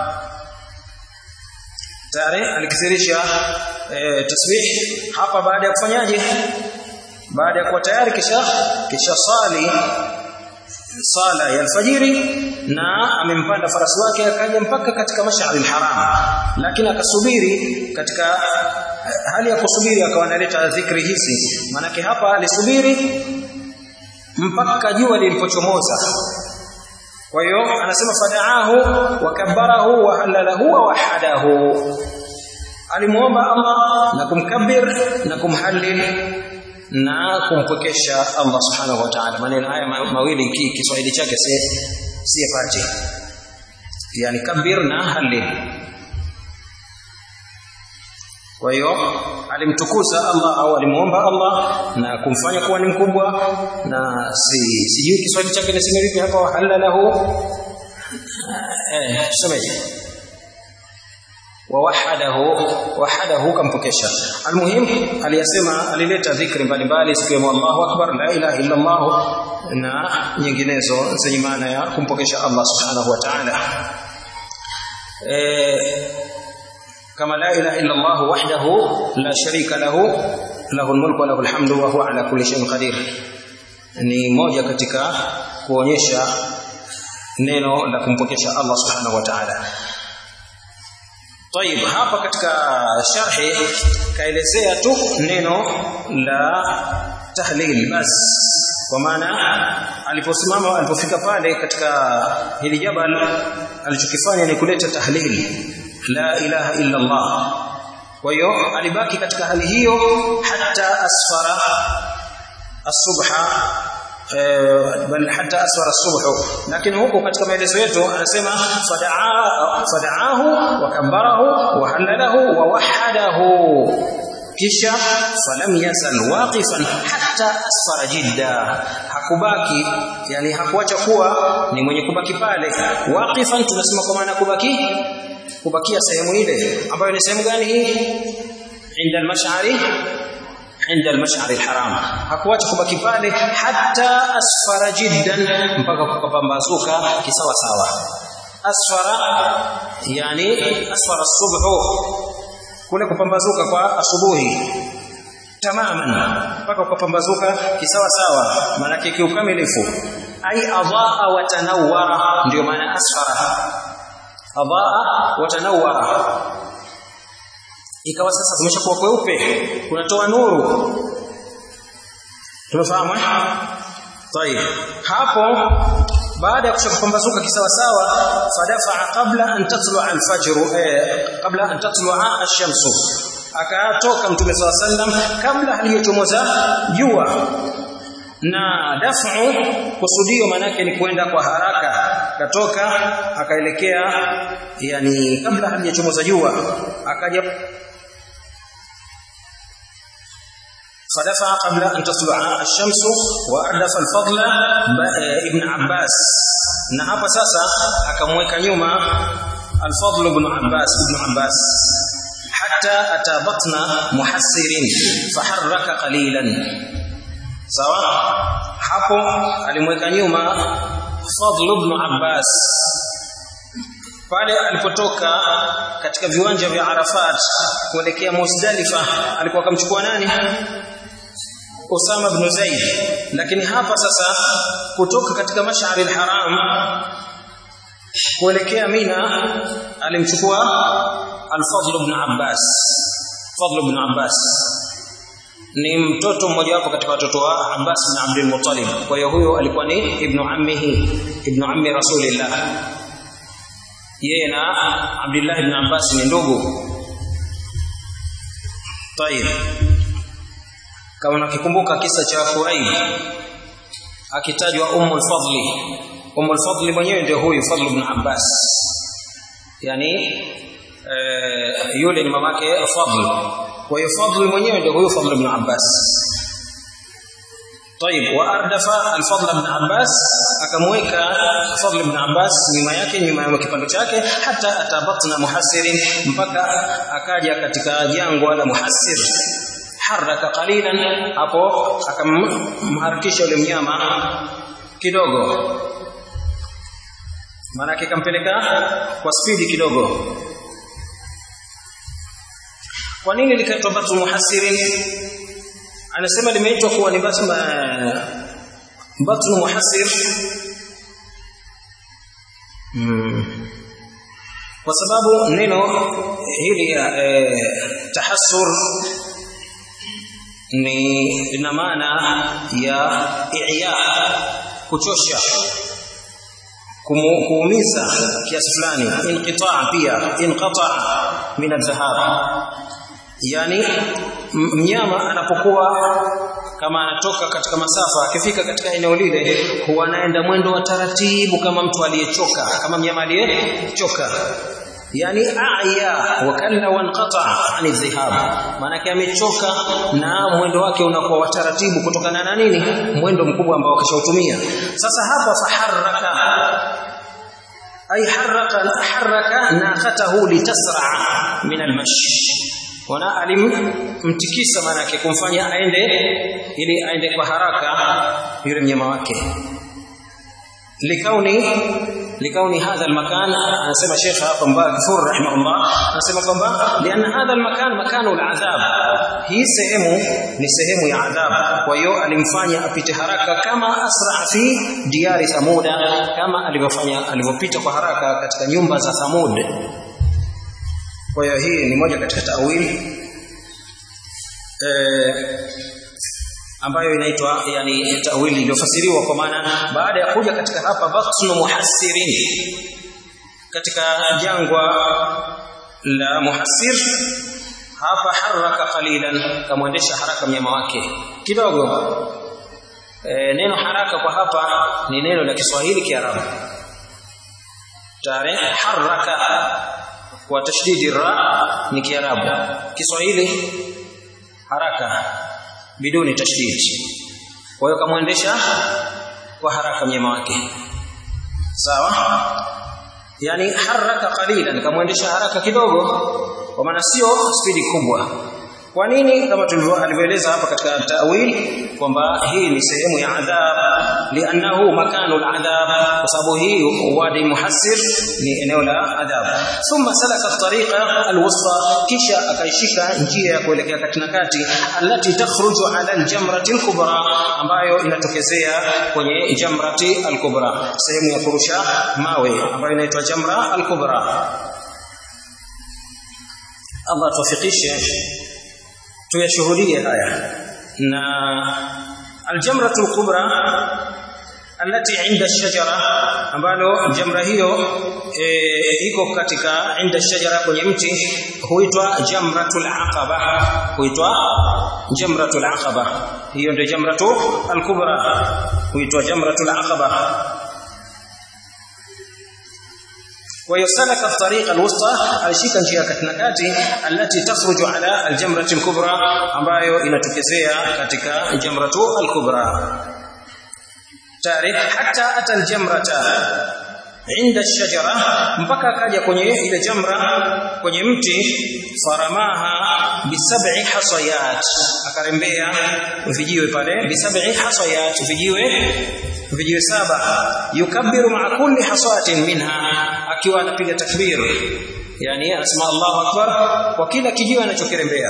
tare alikisirisha e, tasbih hapa baada ya kufanyaje baada ya kuwa tayari kisha kisha sali sala ya alfajiri na amempanda farasi wake akaja mpaka katika mashari haram lakini akasubiri katika hali ya kusubiri akawa analeta dhikri hizi manake hapa alisubiri mpaka jua lilipochomoza kwa hiyo anasema fadaahu wakabbarahu wa halalahu wa wahadahu alimuomba Allah na kumkabir na kumhalil na kumpokesha Allah subhanahu wa ta'ala maneno haya mawili Kiswahili chake si si yapate yani kabir na halil kwa hiyo alimtukuza Allah au alimuomba Allah na kumfanya kuwa ni mkubwa na si sijui Kiswahili chake niseme vipi hapa halalahu eh semeje wawahadahu wahadahu kampokesha almuhim aliyasema alileta dhikri mbalimbali sikiwemo Allahu akbar la ilaha illa Allah na nyinginezo zenye maana ya kumpokesha Allah subhanahu wa ta'ala eh kama la ilaha illa Allah wahdahu la sharika lahu lahu almulku wa lahu alhamdu wa huwa ala kulli shay'in qadir ni moja katika kuonyesha neno la kumpokesha Allah subhanahu wa ta'ala طيب hapa katika sharhi kaelezea tu neno la tahlil bas kwa maana aliposimama alipofika pale katika hili jabal alichokifanya ni kuleta tahlil la ilaha illa Allah kwa hiyo alibaki katika hali hiyo hata asfara asubha bal hata asfara subhu lakini huko katika maelezo yetu anasema fadaa fadaahu wa kambarahu wa halalahu wa wahadahu kisha falam yazal waqifan hatta asfara jidda hakubaki yani hakuacha kuwa ni mwenye kubaki pale waqifan tunasema kwa maana kubaki kubakia sehemu ile ambayo ni sehemu gani hii inda al-mash'ari عند المشعر الحرام hakuacha kubaki pale hata asfara jiddan mpaka kukapambazuka kisawa sawa asfara yani asfara subhu kule kupambazuka kwa asubuhi tamaman mpaka kukapambazuka kisawa sawa maana kiukamilifu ai adaa wa tanawwara ndio maana asfara adaa wa tanawwara ikawa sasa zimeshakuwa kweupe kunatoa nuru tumefahamu eh طيب hapo baada ya kushapambazuka kisawa sawa fadafa qabla an tatlu'a al-fajr eh qabla an tatlu'a ash-shams akatoka mtume saw sallam kabla haliyochomoza jua na dafu kusudio manake ni kwenda kwa haraka katoka akaelekea yani kabla halijachomoza jua akaja فدفع قبل أن تطلع الشمس وأردف الفضل ابن عباس na hapa sasa akamweka nyuma al-Fadl ibn Abbas ibn Abbas hatta atabatna muhassirin faharraka qalilan sawa hapo alimweka nyuma Fadl ibn Abbas pale alipotoka katika viwanja vya Arafat kuelekea Muzdalifa alikuwa akamchukua nani Usama ibn Zaid lakini hapa sasa kutoka katika mashari al-haram kuelekea Mina alimchukua al-Fadl ibn Abbas Fadl ibn Abbas ni mtoto mmoja wapo katika watoto wa Abbas bin Abdul Muttalib kwa hiyo huyo alikuwa ni ibn ammihi ibn ammi Rasulillah yeye na Abdullah ibn Abbas ni ndugu طيب kama nakikumbuka kisa cha Quraib akitajwa Ummul Fadli Ummul Fadli mwenyewe ndio huyu Fadl ibn Abbas yani e, yule ni mamake Fadl kwa hiyo Fadl mwenyewe ndio huyu Fadl ibn Abbas طيب واردف الفضل بن عباس akamweka Fadl ibn Abbas nyuma yake nyuma ya kipando chake hata atabatna muhassirin mpaka akaja katika jangwa la muhassir haraka qalilan hapo akamharakisha yule mnyama kidogo maana kampeleka kwa spidi kidogo kwa nini likaitwa batu muhassirin anasema limeitwa kuwa ni batu batnu muhassir hmm. kwa sababu neno hili eh, tahassur ni ina maana ya i'ya kuchosha kuumiza kiasi fulani inqitaa pia inqata min adh-dhahab yani mnyama anapokuwa kama anatoka katika masafa akifika katika eneo lile huwa anaenda mwendo wa taratibu kama mtu aliyechoka kama mnyama aliyechoka yani aya wakalla wanqata ani dhihab maana amechoka na mwendo wake unakuwa wa taratibu kutokana na nini mwendo mkubwa ambao akishautumia sasa hapa faharaka ay haraka haraka naqatahu litasra min almashi wana alimtikisa maana yake kumfanya aende ili aende kwa haraka yule mnyama wake likauni likauni hadha almakan anasema Sheikh hapa Mbakifur rahimahullah anasema kwamba liana hadha almakan makanu aladhab hii sehemu ni sehemu ya adhab kwa hiyo alimfanya apite haraka kama asra fi diari thamuda kama alivyofanya alivyopita kwa haraka katika nyumba za thamud kwa hiyo hii ni moja katika tawili eh, ambayo inaitwa yani tawili iliyofasiriwa kwa maana baada ya kuja katika hapa batnu muhassirin katika jangwa la muhassir hapa haraka qalilan kamwendesha haraka mnyama wake kidogo e, neno haraka kwa hapa ni neno la Kiswahili Kiarabu tare haraka kwa tashdidi ra ni Kiarabu Kiswahili haraka biduni tashdid kwa hiyo kamwendesha kwa haraka mnyama wake sawa yani haraka qalilan kamwendesha haraka kidogo kwa maana sio spidi kubwa kwa nini kama tulivyoeleza hapa katika tawil kwamba hii ni sehemu ya adhab liannahu makanu aladhab kwa sababu hii wadi muhassir ni eneo la adhab thumma salaka tariqa alwusta kisha akaishika njia ya kuelekea katina kati allati takhruju ala aljamrati alkubra ambayo inatokezea kwenye jamrati alkubra sehemu ya kurusha mawe ambayo inaitwa jamra alkubra Allah tuwafikishe tuyashuhudie haya na aljamratu alkubra alati inda ash-shajara ambalo jamra hiyo e, iko katika inda ash-shajara kwenye mti huitwa jamratul aqaba huitwa jamratul aqaba hiyo ndio jamratu alkubra huitwa jamratul aqaba ويسلك الطريق الوسطى alishika njia katikati alati takhruju ala aljamrati alkubra ambayo inatokezea katika jamratu alkubra tarikh hatta ata aljamrata inda shajara mpaka akaja kwenye ile jamra kwenye mti faramaha bisab'i hasayat akarembea vijiwe pale bisab'i hasayat vijiwe vijiwe saba yukabbiru ma'a kulli hasatin minha akiwa anapiga takbir yani anasema Allahu akbar kwa kila kijiwe anachokirembea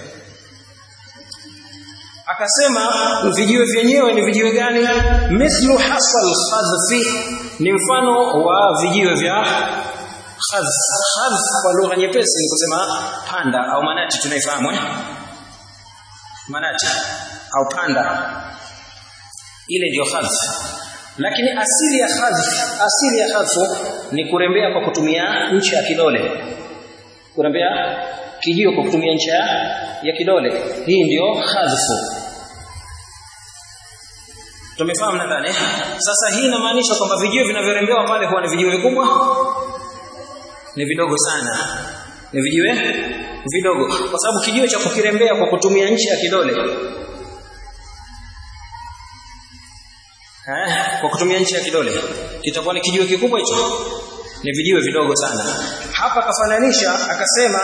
akasema vijiwe vyenyewe ni vijiwe gani mithlu hasal khadfi ni mfano wa vijiwe vya khadh khadh kwa lugha nyepesi ni kusema panda au manati tunaifahamu eh manati au panda ile ndio khadh lakini asili ya khadh asili ya khadhu ni kurembea kwa kutumia ncha ya kidole kurembea kijiwe kwa kutumia ncha ya kidole hii ndiyo hadhfu tumefahamu nadhani sasa hii inamaanisha kwamba vijiwe vinavyorembewa pale huwa ni vijiwe vikubwa ni vidogo sana ni vijiwe vidogo kwa sababu kijiwe cha kukirembea kwa kutumia ncha ya kidole eh, kwa kutumia ncha ya kidole kitakuwa ni kijiwe kikubwa hicho ni vijiwe vidogo sana hapa kafananisha akasema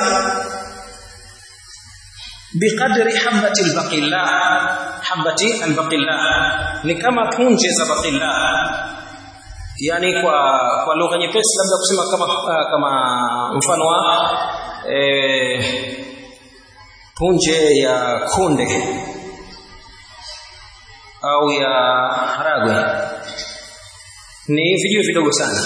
biqadri habati albaqilla habati albaqilla ni kama punje za baqilla yani kwa kwa lugha nyepesi labda kusema kama uh, kama mfano wa eh, punje ya kunde au ya haragwe ni vijiwe vidogo sana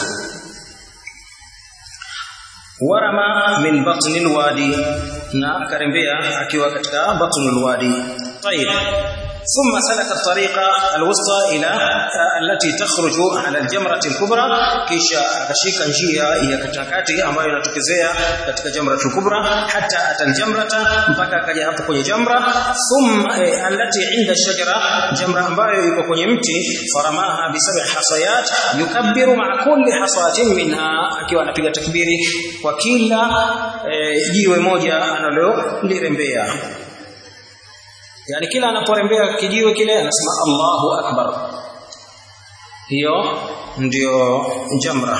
warama min batni alwadi na akarembea akiwa katika batni alwadi طيب ثم سلك الطريق الوسطى الى التي تخرج على الجمره الكبرى kisha akashika njia ya katikati ambayo inatokezea katika jamratul kubra hata ataljamrata mpaka akaja hapo kwenye jamra thumma eh, allati inda shajara jamra ambayo iko kwenye mti faramaha bi sab'i hasayat yukabbiru ma'a kulli hasatin minha akiwa anapiga takbiri kwa kila eh, jiwe moja analolirembea yani kila anaporembea kijiwe kile anasema Allahu akbar hiyo ndio jamra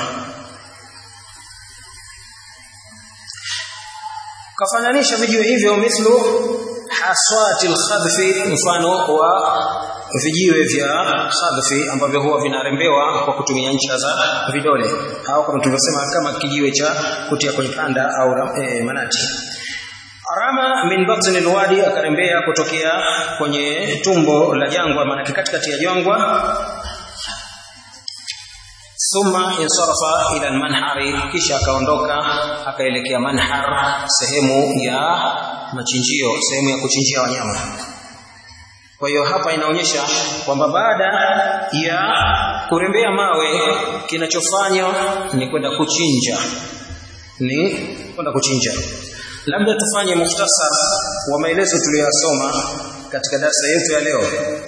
kafananisha vijiwe hivyo mithlu haswati alkhadfi mfano wa vijiwe vya khadfi ambavyo huwa vinarembewa kwa kutumia ncha za vidole au kama tulivyosema kama kijiwe cha kutia kwenye kanda au e, manati Rama min batni alwadi akarembea kutokea kwenye tumbo la jangwa maana katikati ya jangwa thumma insarafa ila almanhari kisha akaondoka akaelekea manhar sehemu ya machinjio sehemu ya kuchinjia wanyama kwa hiyo hapa inaonyesha kwamba baada ya kurembea mawe kinachofanywa ni kwenda kuchinja ni kwenda kuchinja labda tufanye muhtasar wa maelezo tuliyosoma katika darasa yetu ya leo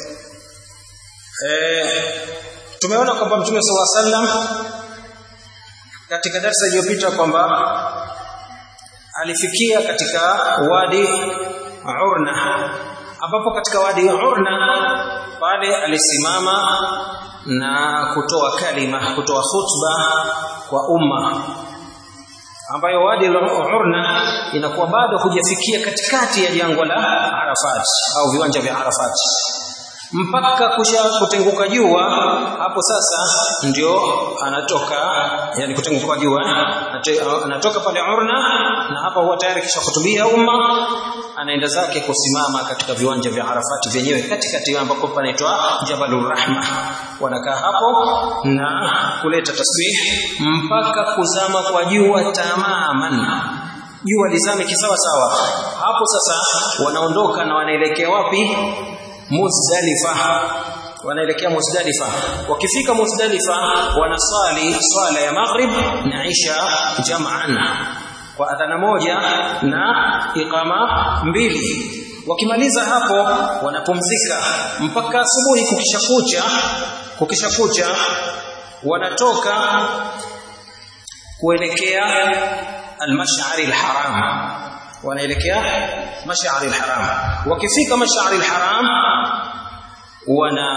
e, tumeona kwamba mtume sallallahu alaihi wasallam katika darasa iliyopita kwamba alifikia katika wadi Urna ambapo katika wadi Urna pale alisimama na kutoa kalima kutoa khutba kwa umma ambayo wadi Urna inakuwa bado hujafikia katikati ya jangwa la Arafat au viwanja vya Arafat mpaka kusha kutenguka jua hapo sasa ndio anatoka yani kutenguka jua anatoka pale Urna na hapa huwa tayari kisha kutubia umma anaenda zake kusimama katika viwanja vya Arafat vyenyewe katikati ambapo panaitwa Jabalur Rahma wanakaa hapo na kuleta tasbih mpaka kuzama kwa jua tamaman jua lizame kisawa sawa hapo sasa wanaondoka na wanaelekea wapi Muzdalifa wanaelekea Muzdalifa wakifika Muzdalifa wanasali swala ya maghrib na isha jam'an kwa adhana moja na iqama mbili wakimaliza hapo wanapumzika mpaka asubuhi kukishakucha kukishakucha wanatoka kuelekea al-mash'ar al-haram wanaelekea mash'ar al-haram wakifika mash'ar al-haram wana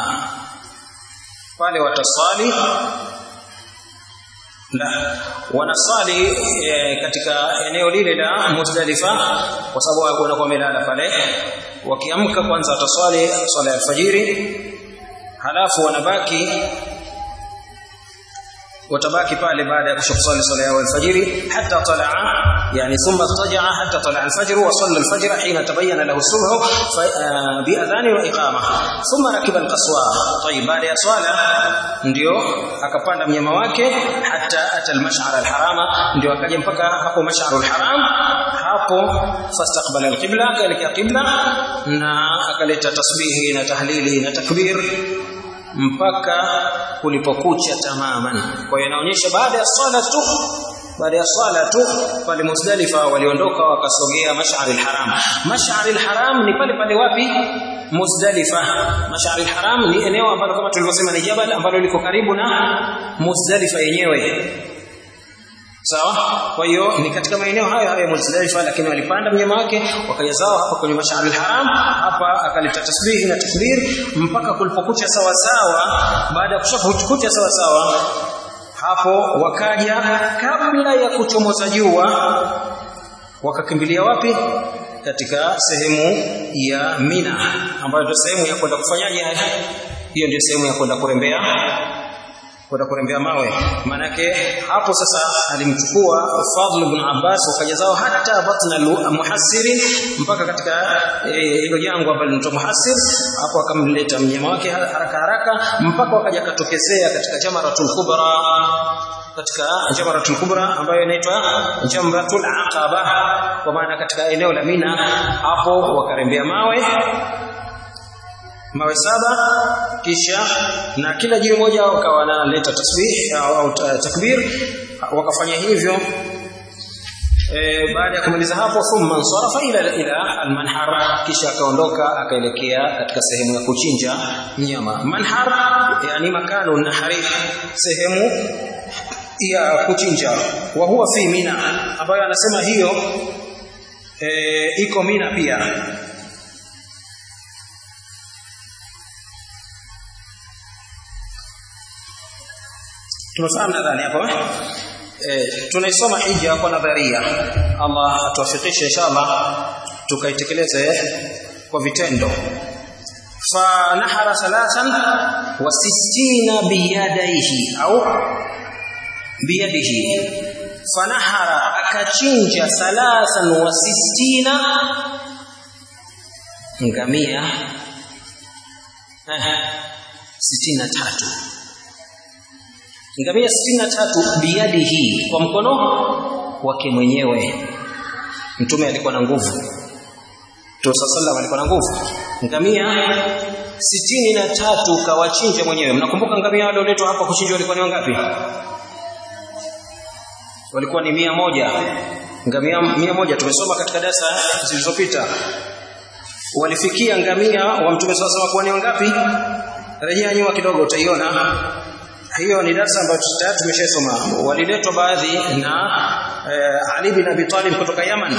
pale watasali la wanasali e, katika eneo lile la Muzdalifa kwa sababu wanakuwa wamelala pale wakiamka kwanza wataswali swala ya alfajiri halafu wanabaki watabaki pale baada ya kusali swala ya alfajiri hatta talaa yani thumma taja'a hatta talaa alfajr wa salla alfajr hina tabayyana lahu subh bi adhan wa iqama thumma rakiba alqaswa tayib baada ya swala ndio akapanda mnyama wake hatta ata almash'ar alharama ndio akaja mpaka hapo mash'ar alharam hapo fastaqbala alqibla akaelekea qibla na akaleta tasbihi na tahlili na takbir mpaka kulipokucha tamaman kwa hiyo inaonyesha baada ya swala tu baada ya swala tu pale Muzdalifa waliondoka wakasogea Mash'aril Haram Mash'aril Haram ni pale pale wapi Muzdalifa Mash'aril Haram ni eneo ambalo kama tulivyosema ni jabal ambalo liko karibu na Muzdalifa yenyewe sawa kwa hiyo ni katika maeneo hayo hayo ya Muzdalifa lakini walipanda mnyama wake wakaja zao hapa kwenye Mash'ar al-Haram hapa akaleta tasbihi na takbir mpaka kulipokucha sawa sawa baada ya kushakucha sawa sawa hapo wakaja kabla ya kuchomoza jua wakakimbilia wapi katika sehemu ya Mina ambayo ndio sehemu ya kwenda kufanyaje hiyo ndio sehemu ya kwenda kurembea kwenda kurembea mawe manake hapo sasa alimchukua Fadl ibn Abbas wakaja zao hata batna muhassiri mpaka katika hilo e, jangwa ambalo linaitwa muhassir hapo akamleta mnyama wake haraka haraka mpaka wakaja katokezea katika jamaratul kubra katika jamaratul kubra ambayo inaitwa jamratul aqaba kwa maana katika eneo la Mina hapo wakarembea mawe mawe saba kisha na kila jiwe moja wakawa wanaleta tasbih au, au takbir wakafanya hivyo e, baada ya kumaliza hapo thumma ansarafa ila ila almanhar kisha akaondoka akaelekea katika sehemu ya kuchinja mnyama manhar yani makanu nahari sehemu ya kuchinja wa huwa fi mina ambayo anasema hiyo e, iko mina pia tumefahamu nadhani hapo eh tunaisoma hija kwa nadharia Allah atuwafikishe inshallah tukaitekeleze kwa vitendo fanahara thalathan wa sittina biyadaihi au biyadihi fanahara akachinja thalathan wa sittina ngamia sitini na tatu ngamia sitini na tatu biadi hii kwa mkono wake mwenyewe mtume alikuwa na nguvu Mtume sallallahu alikuwa na nguvu ngamia sitini na tatu kawachinja mwenyewe mnakumbuka ngamia wale walioletwa hapa kuchinjwa walikuwa ni wangapi walikuwa ni mia moja ngamia mia moja tumesoma katika darasa zilizopita walifikia ngamia wa mtume sallallahu kuwa ni wangapi rejea nyuma kidogo utaiona hiyo ni darasa ambayo tayari tumeshasoma waliletwa baadhi na eh, Ali bin Abi Talib kutoka Yaman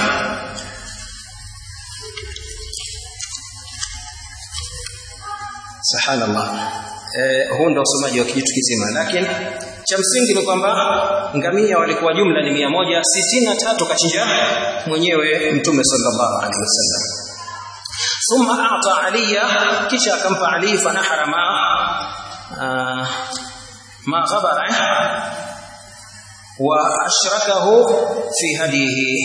Subhanallah eh, huu ndio usomaji wa kijitu kizima lakini cha msingi ni kwamba ngamia walikuwa jumla ni mia moja sitini na tatu kachinja mwenyewe mtume sallallahu alaihi wasallam thumma ata aliya kisha akampa ali fanahara ma uh, ما غبر وأشركه في هديه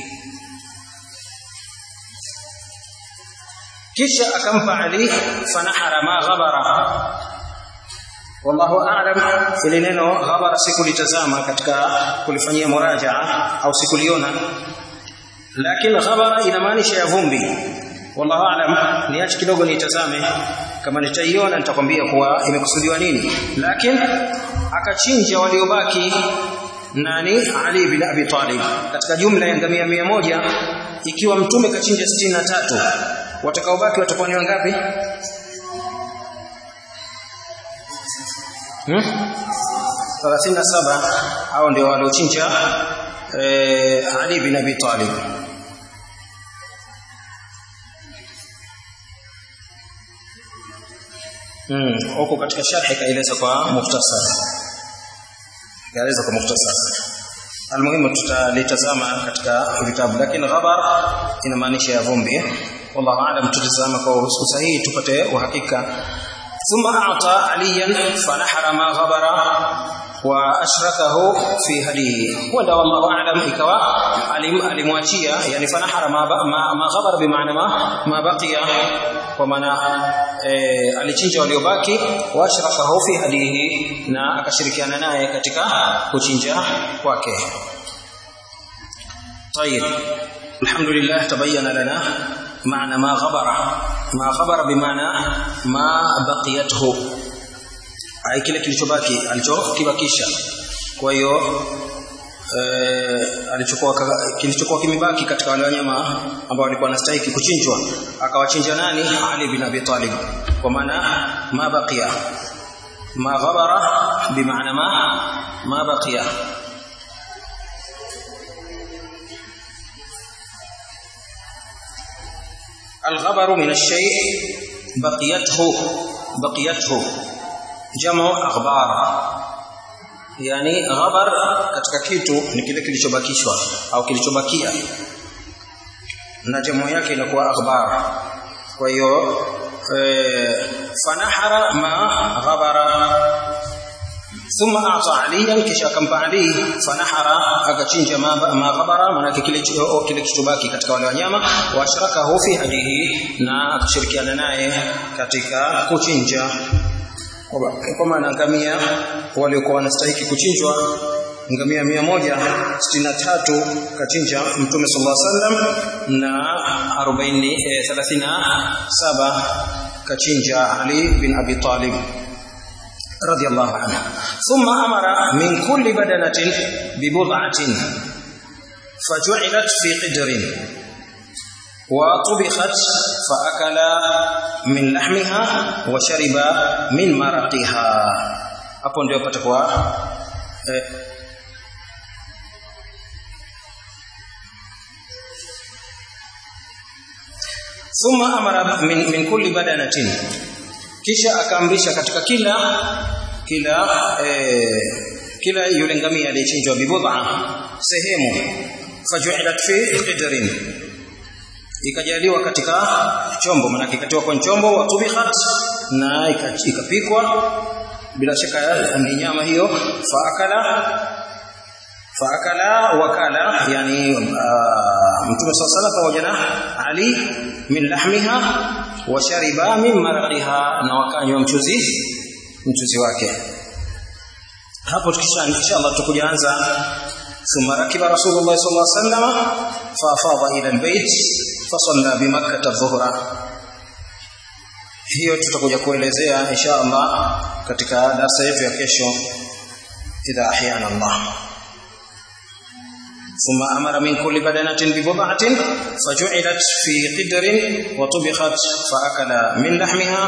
kisha akampa Ali fanahara ma ghabara wallahu a'lam ili neno ghabara sikulitazama katika kulifanyia murajaa au sikuliona lakini ghabara inamaanisha ya vumbi wallahu a'lam niache kidogo nitazame kama nitaiona nitakwambia kuwa imekusudiwa nini lakini akachinja waliobaki nani Ali bin Abi Talib katika jumla ya ngamia mia moja ikiwa mtume kachinja sitini na tatu watakaobaki watakuwa ni wangapi hmm? 37 hao ndio waliochinja eh, Ali bin Abi Talib Mm, huko katika sharhi kaeleza kwa muhtasar. Kaeleza kwa muhtasar. Almuhimu tutalitazama katika vitabu lakini ghabar inamaanisha ya vumbi. Wallahu aalam tutazama kwa usahihi tupate uhakika. Thumma ata aliyan fanahara ma ghabara wa ashrakahu fi hadihi. Wanda wallahu aalam ikawa alim alimwachia yani fanahara ma ma, ma ghabara bimaana ma, ma baqiya kwa maana e, alichinja waliobaki washrakahu fi hadihi na akashirikiana naye katika kuchinja kwake طيب الحمد لله تبين لنا معنى ما غبر ما غبر بمعنى ما بقيته ai kile kilichobaki alichokibakisha kwa hiyo eh, alichokuwa kilichokuwa kimebaki katika wale wanyama ambao walikuwa wanastahili kuchinjwa akawachinja nani Ali bin Abi Talib kwa maana ma baqiya ma ghabara bimaana ma ma baqiya الغبر من الشيء بقيته بقيته جمع أغبار yani ghabar katika kitu ni kile kilichobakishwa au kilichobakia na jamu yake inakuwa akhbar kwa hiyo e, fanahara ma ghabara thumma ata aliyan kisha akampa ali fanahara akachinja ma, ma ghabara maanake kile kile kilichobaki katika wale wanyama wa ashrakahu fi hadihi na akashirikiana naye katika kuchinja kwa maana ngamia waliokuwa wanastahiki kuchinjwa ngamia mia moja sitini na tatu kachinja mtume sallallahu alaihi wasallam na arobaini thelathini na saba kachinja Ali bin Abi Talib radiyallahu anhu thumma amara min kulli badanatin bibud'atin faju'ilat fi qidrin وطبخت فأكل من لحمها وشرب من مرقها hapo ndio patakuwa eh, thumma amara min, min kulli badanatin kisha akaamrisha katika kila kila eh, kila yule ngamia aliyechinjwa bibudha sehemu faju'ilat fi qidrin ikajaliwa katika chombo maana ikatiwa kwa chombo wa tubikhat na ikapikwa bila shaka ni nyama hiyo faakala faakala wakala yani mtume sala pamoja na Ali min lahmiha wa shariba min marqiha na wakanywa mchuzi mchuzi wake hapo tukisha inshallah tukujaanza ثم ركب رسول الله صلى الله عليه وسلم فافاض الى البيت فصلى بمكه الظهر hiyo tutakuja kuelezea insha Allah katika darasa yetu ya kesho idha ahyana Allah ثم أمر من كل بدنة ببضعة فجعلت في قدر وطبخت فأكل من لحمها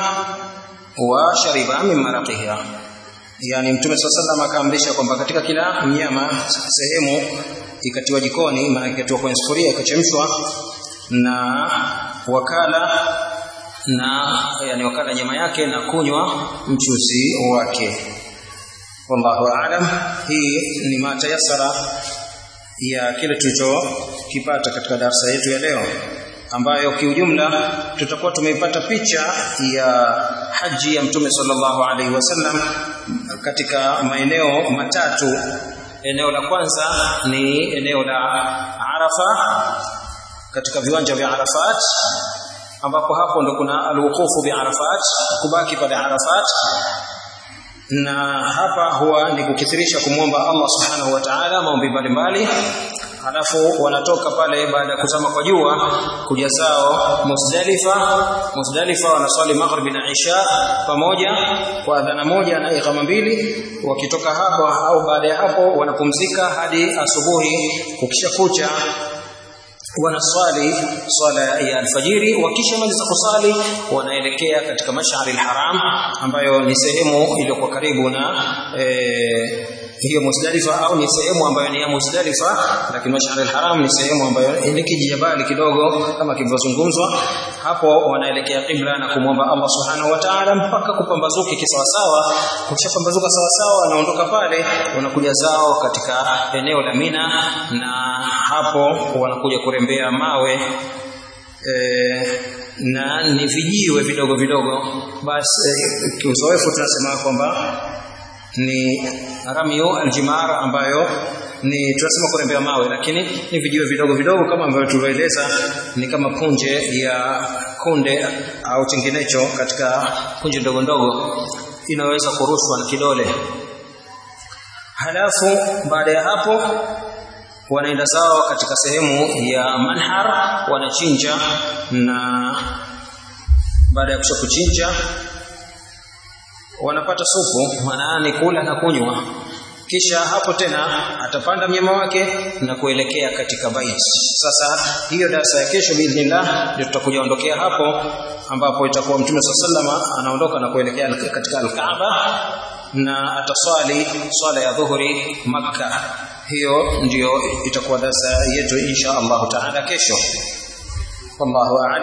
وشرب من مرقها yani mtume sallallahu akaamrisha kwamba katika kila mnyama sehemu ikatiwa jikoni maana ikatiwa kwenye sufuria ikachemshwa na wakala na yani wakala nyama yake na kunywa mchuzi wake wallahu aalam hii ni matayasara ya kile tulichokipata katika darasa yetu ya leo ambayo kiujumla tutakuwa tumeipata picha ya haji ya mtume sallallahu alaihi wasallam katika maeneo matatu eneo la kwanza ni eneo la Arafa katika viwanja vya Arafat ambapo hapo ndo kuna alwuqufu bi Arafat kubaki pale Arafat na hapa huwa ni kukithirisha kumwomba Allah subhanahu wa ta'ala maombi mbalimbali halafu wanatoka pale baada ya kuzama kwa jua kuja zao Musdalifa Musdalifa wanaswali maghrib na isha pamoja kwa adhana moja na iqama mbili wakitoka hapo au baada ya hapo wanapumzika hadi asubuhi kukisha kucha wanaswali swala ya alfajiri wakishamaliza kusali wanaelekea katika mashari alharam ambayo ni sehemu iliyokuwa karibu na e, hiyo Musdalifa au ni sehemu ambayo ni ya Musdalifa lakini Mashar al-Haram ni sehemu ambayo ni kijibali kidogo kama kilivyozungumzwa hapo wanaelekea qibla na kumwomba Allah Subhanahu wa Ta'ala mpaka kupambazuka kisawasawa ukishapambazuka sawasawa wanaondoka pale wanakuja zao katika eneo la Mina na hapo wanakuja kurembea mawe e, na ni vijiwe vidogo vidogo basi e, kiuzoefu tunasema kwamba ni ramio aljimar ambayo ni tunasema kurembea mawe lakini ni vijiwe vidogo vidogo kama ambavyo tulivyoeleza ni kama punje ya kunde au chenginecho katika punje ndogo ndogo inaweza kurushwa na kidole halafu baada ya hapo wanaenda zao katika sehemu ya manhar wanachinja na baada ya kusha kuchinja wanapata supu maana ni kula na kunywa kisha hapo tena atapanda mnyama wake na kuelekea katika bait sasa hiyo darasa ya kesho biidhnillah ndio tutakuja ondokea hapo ambapo itakuwa mtume sallama anaondoka na kuelekea katika al-Kaaba na ataswali swala ya dhuhuri makka hiyo ndiyo itakuwa darasa yetu insha Allah taala kesho wallahu a'lam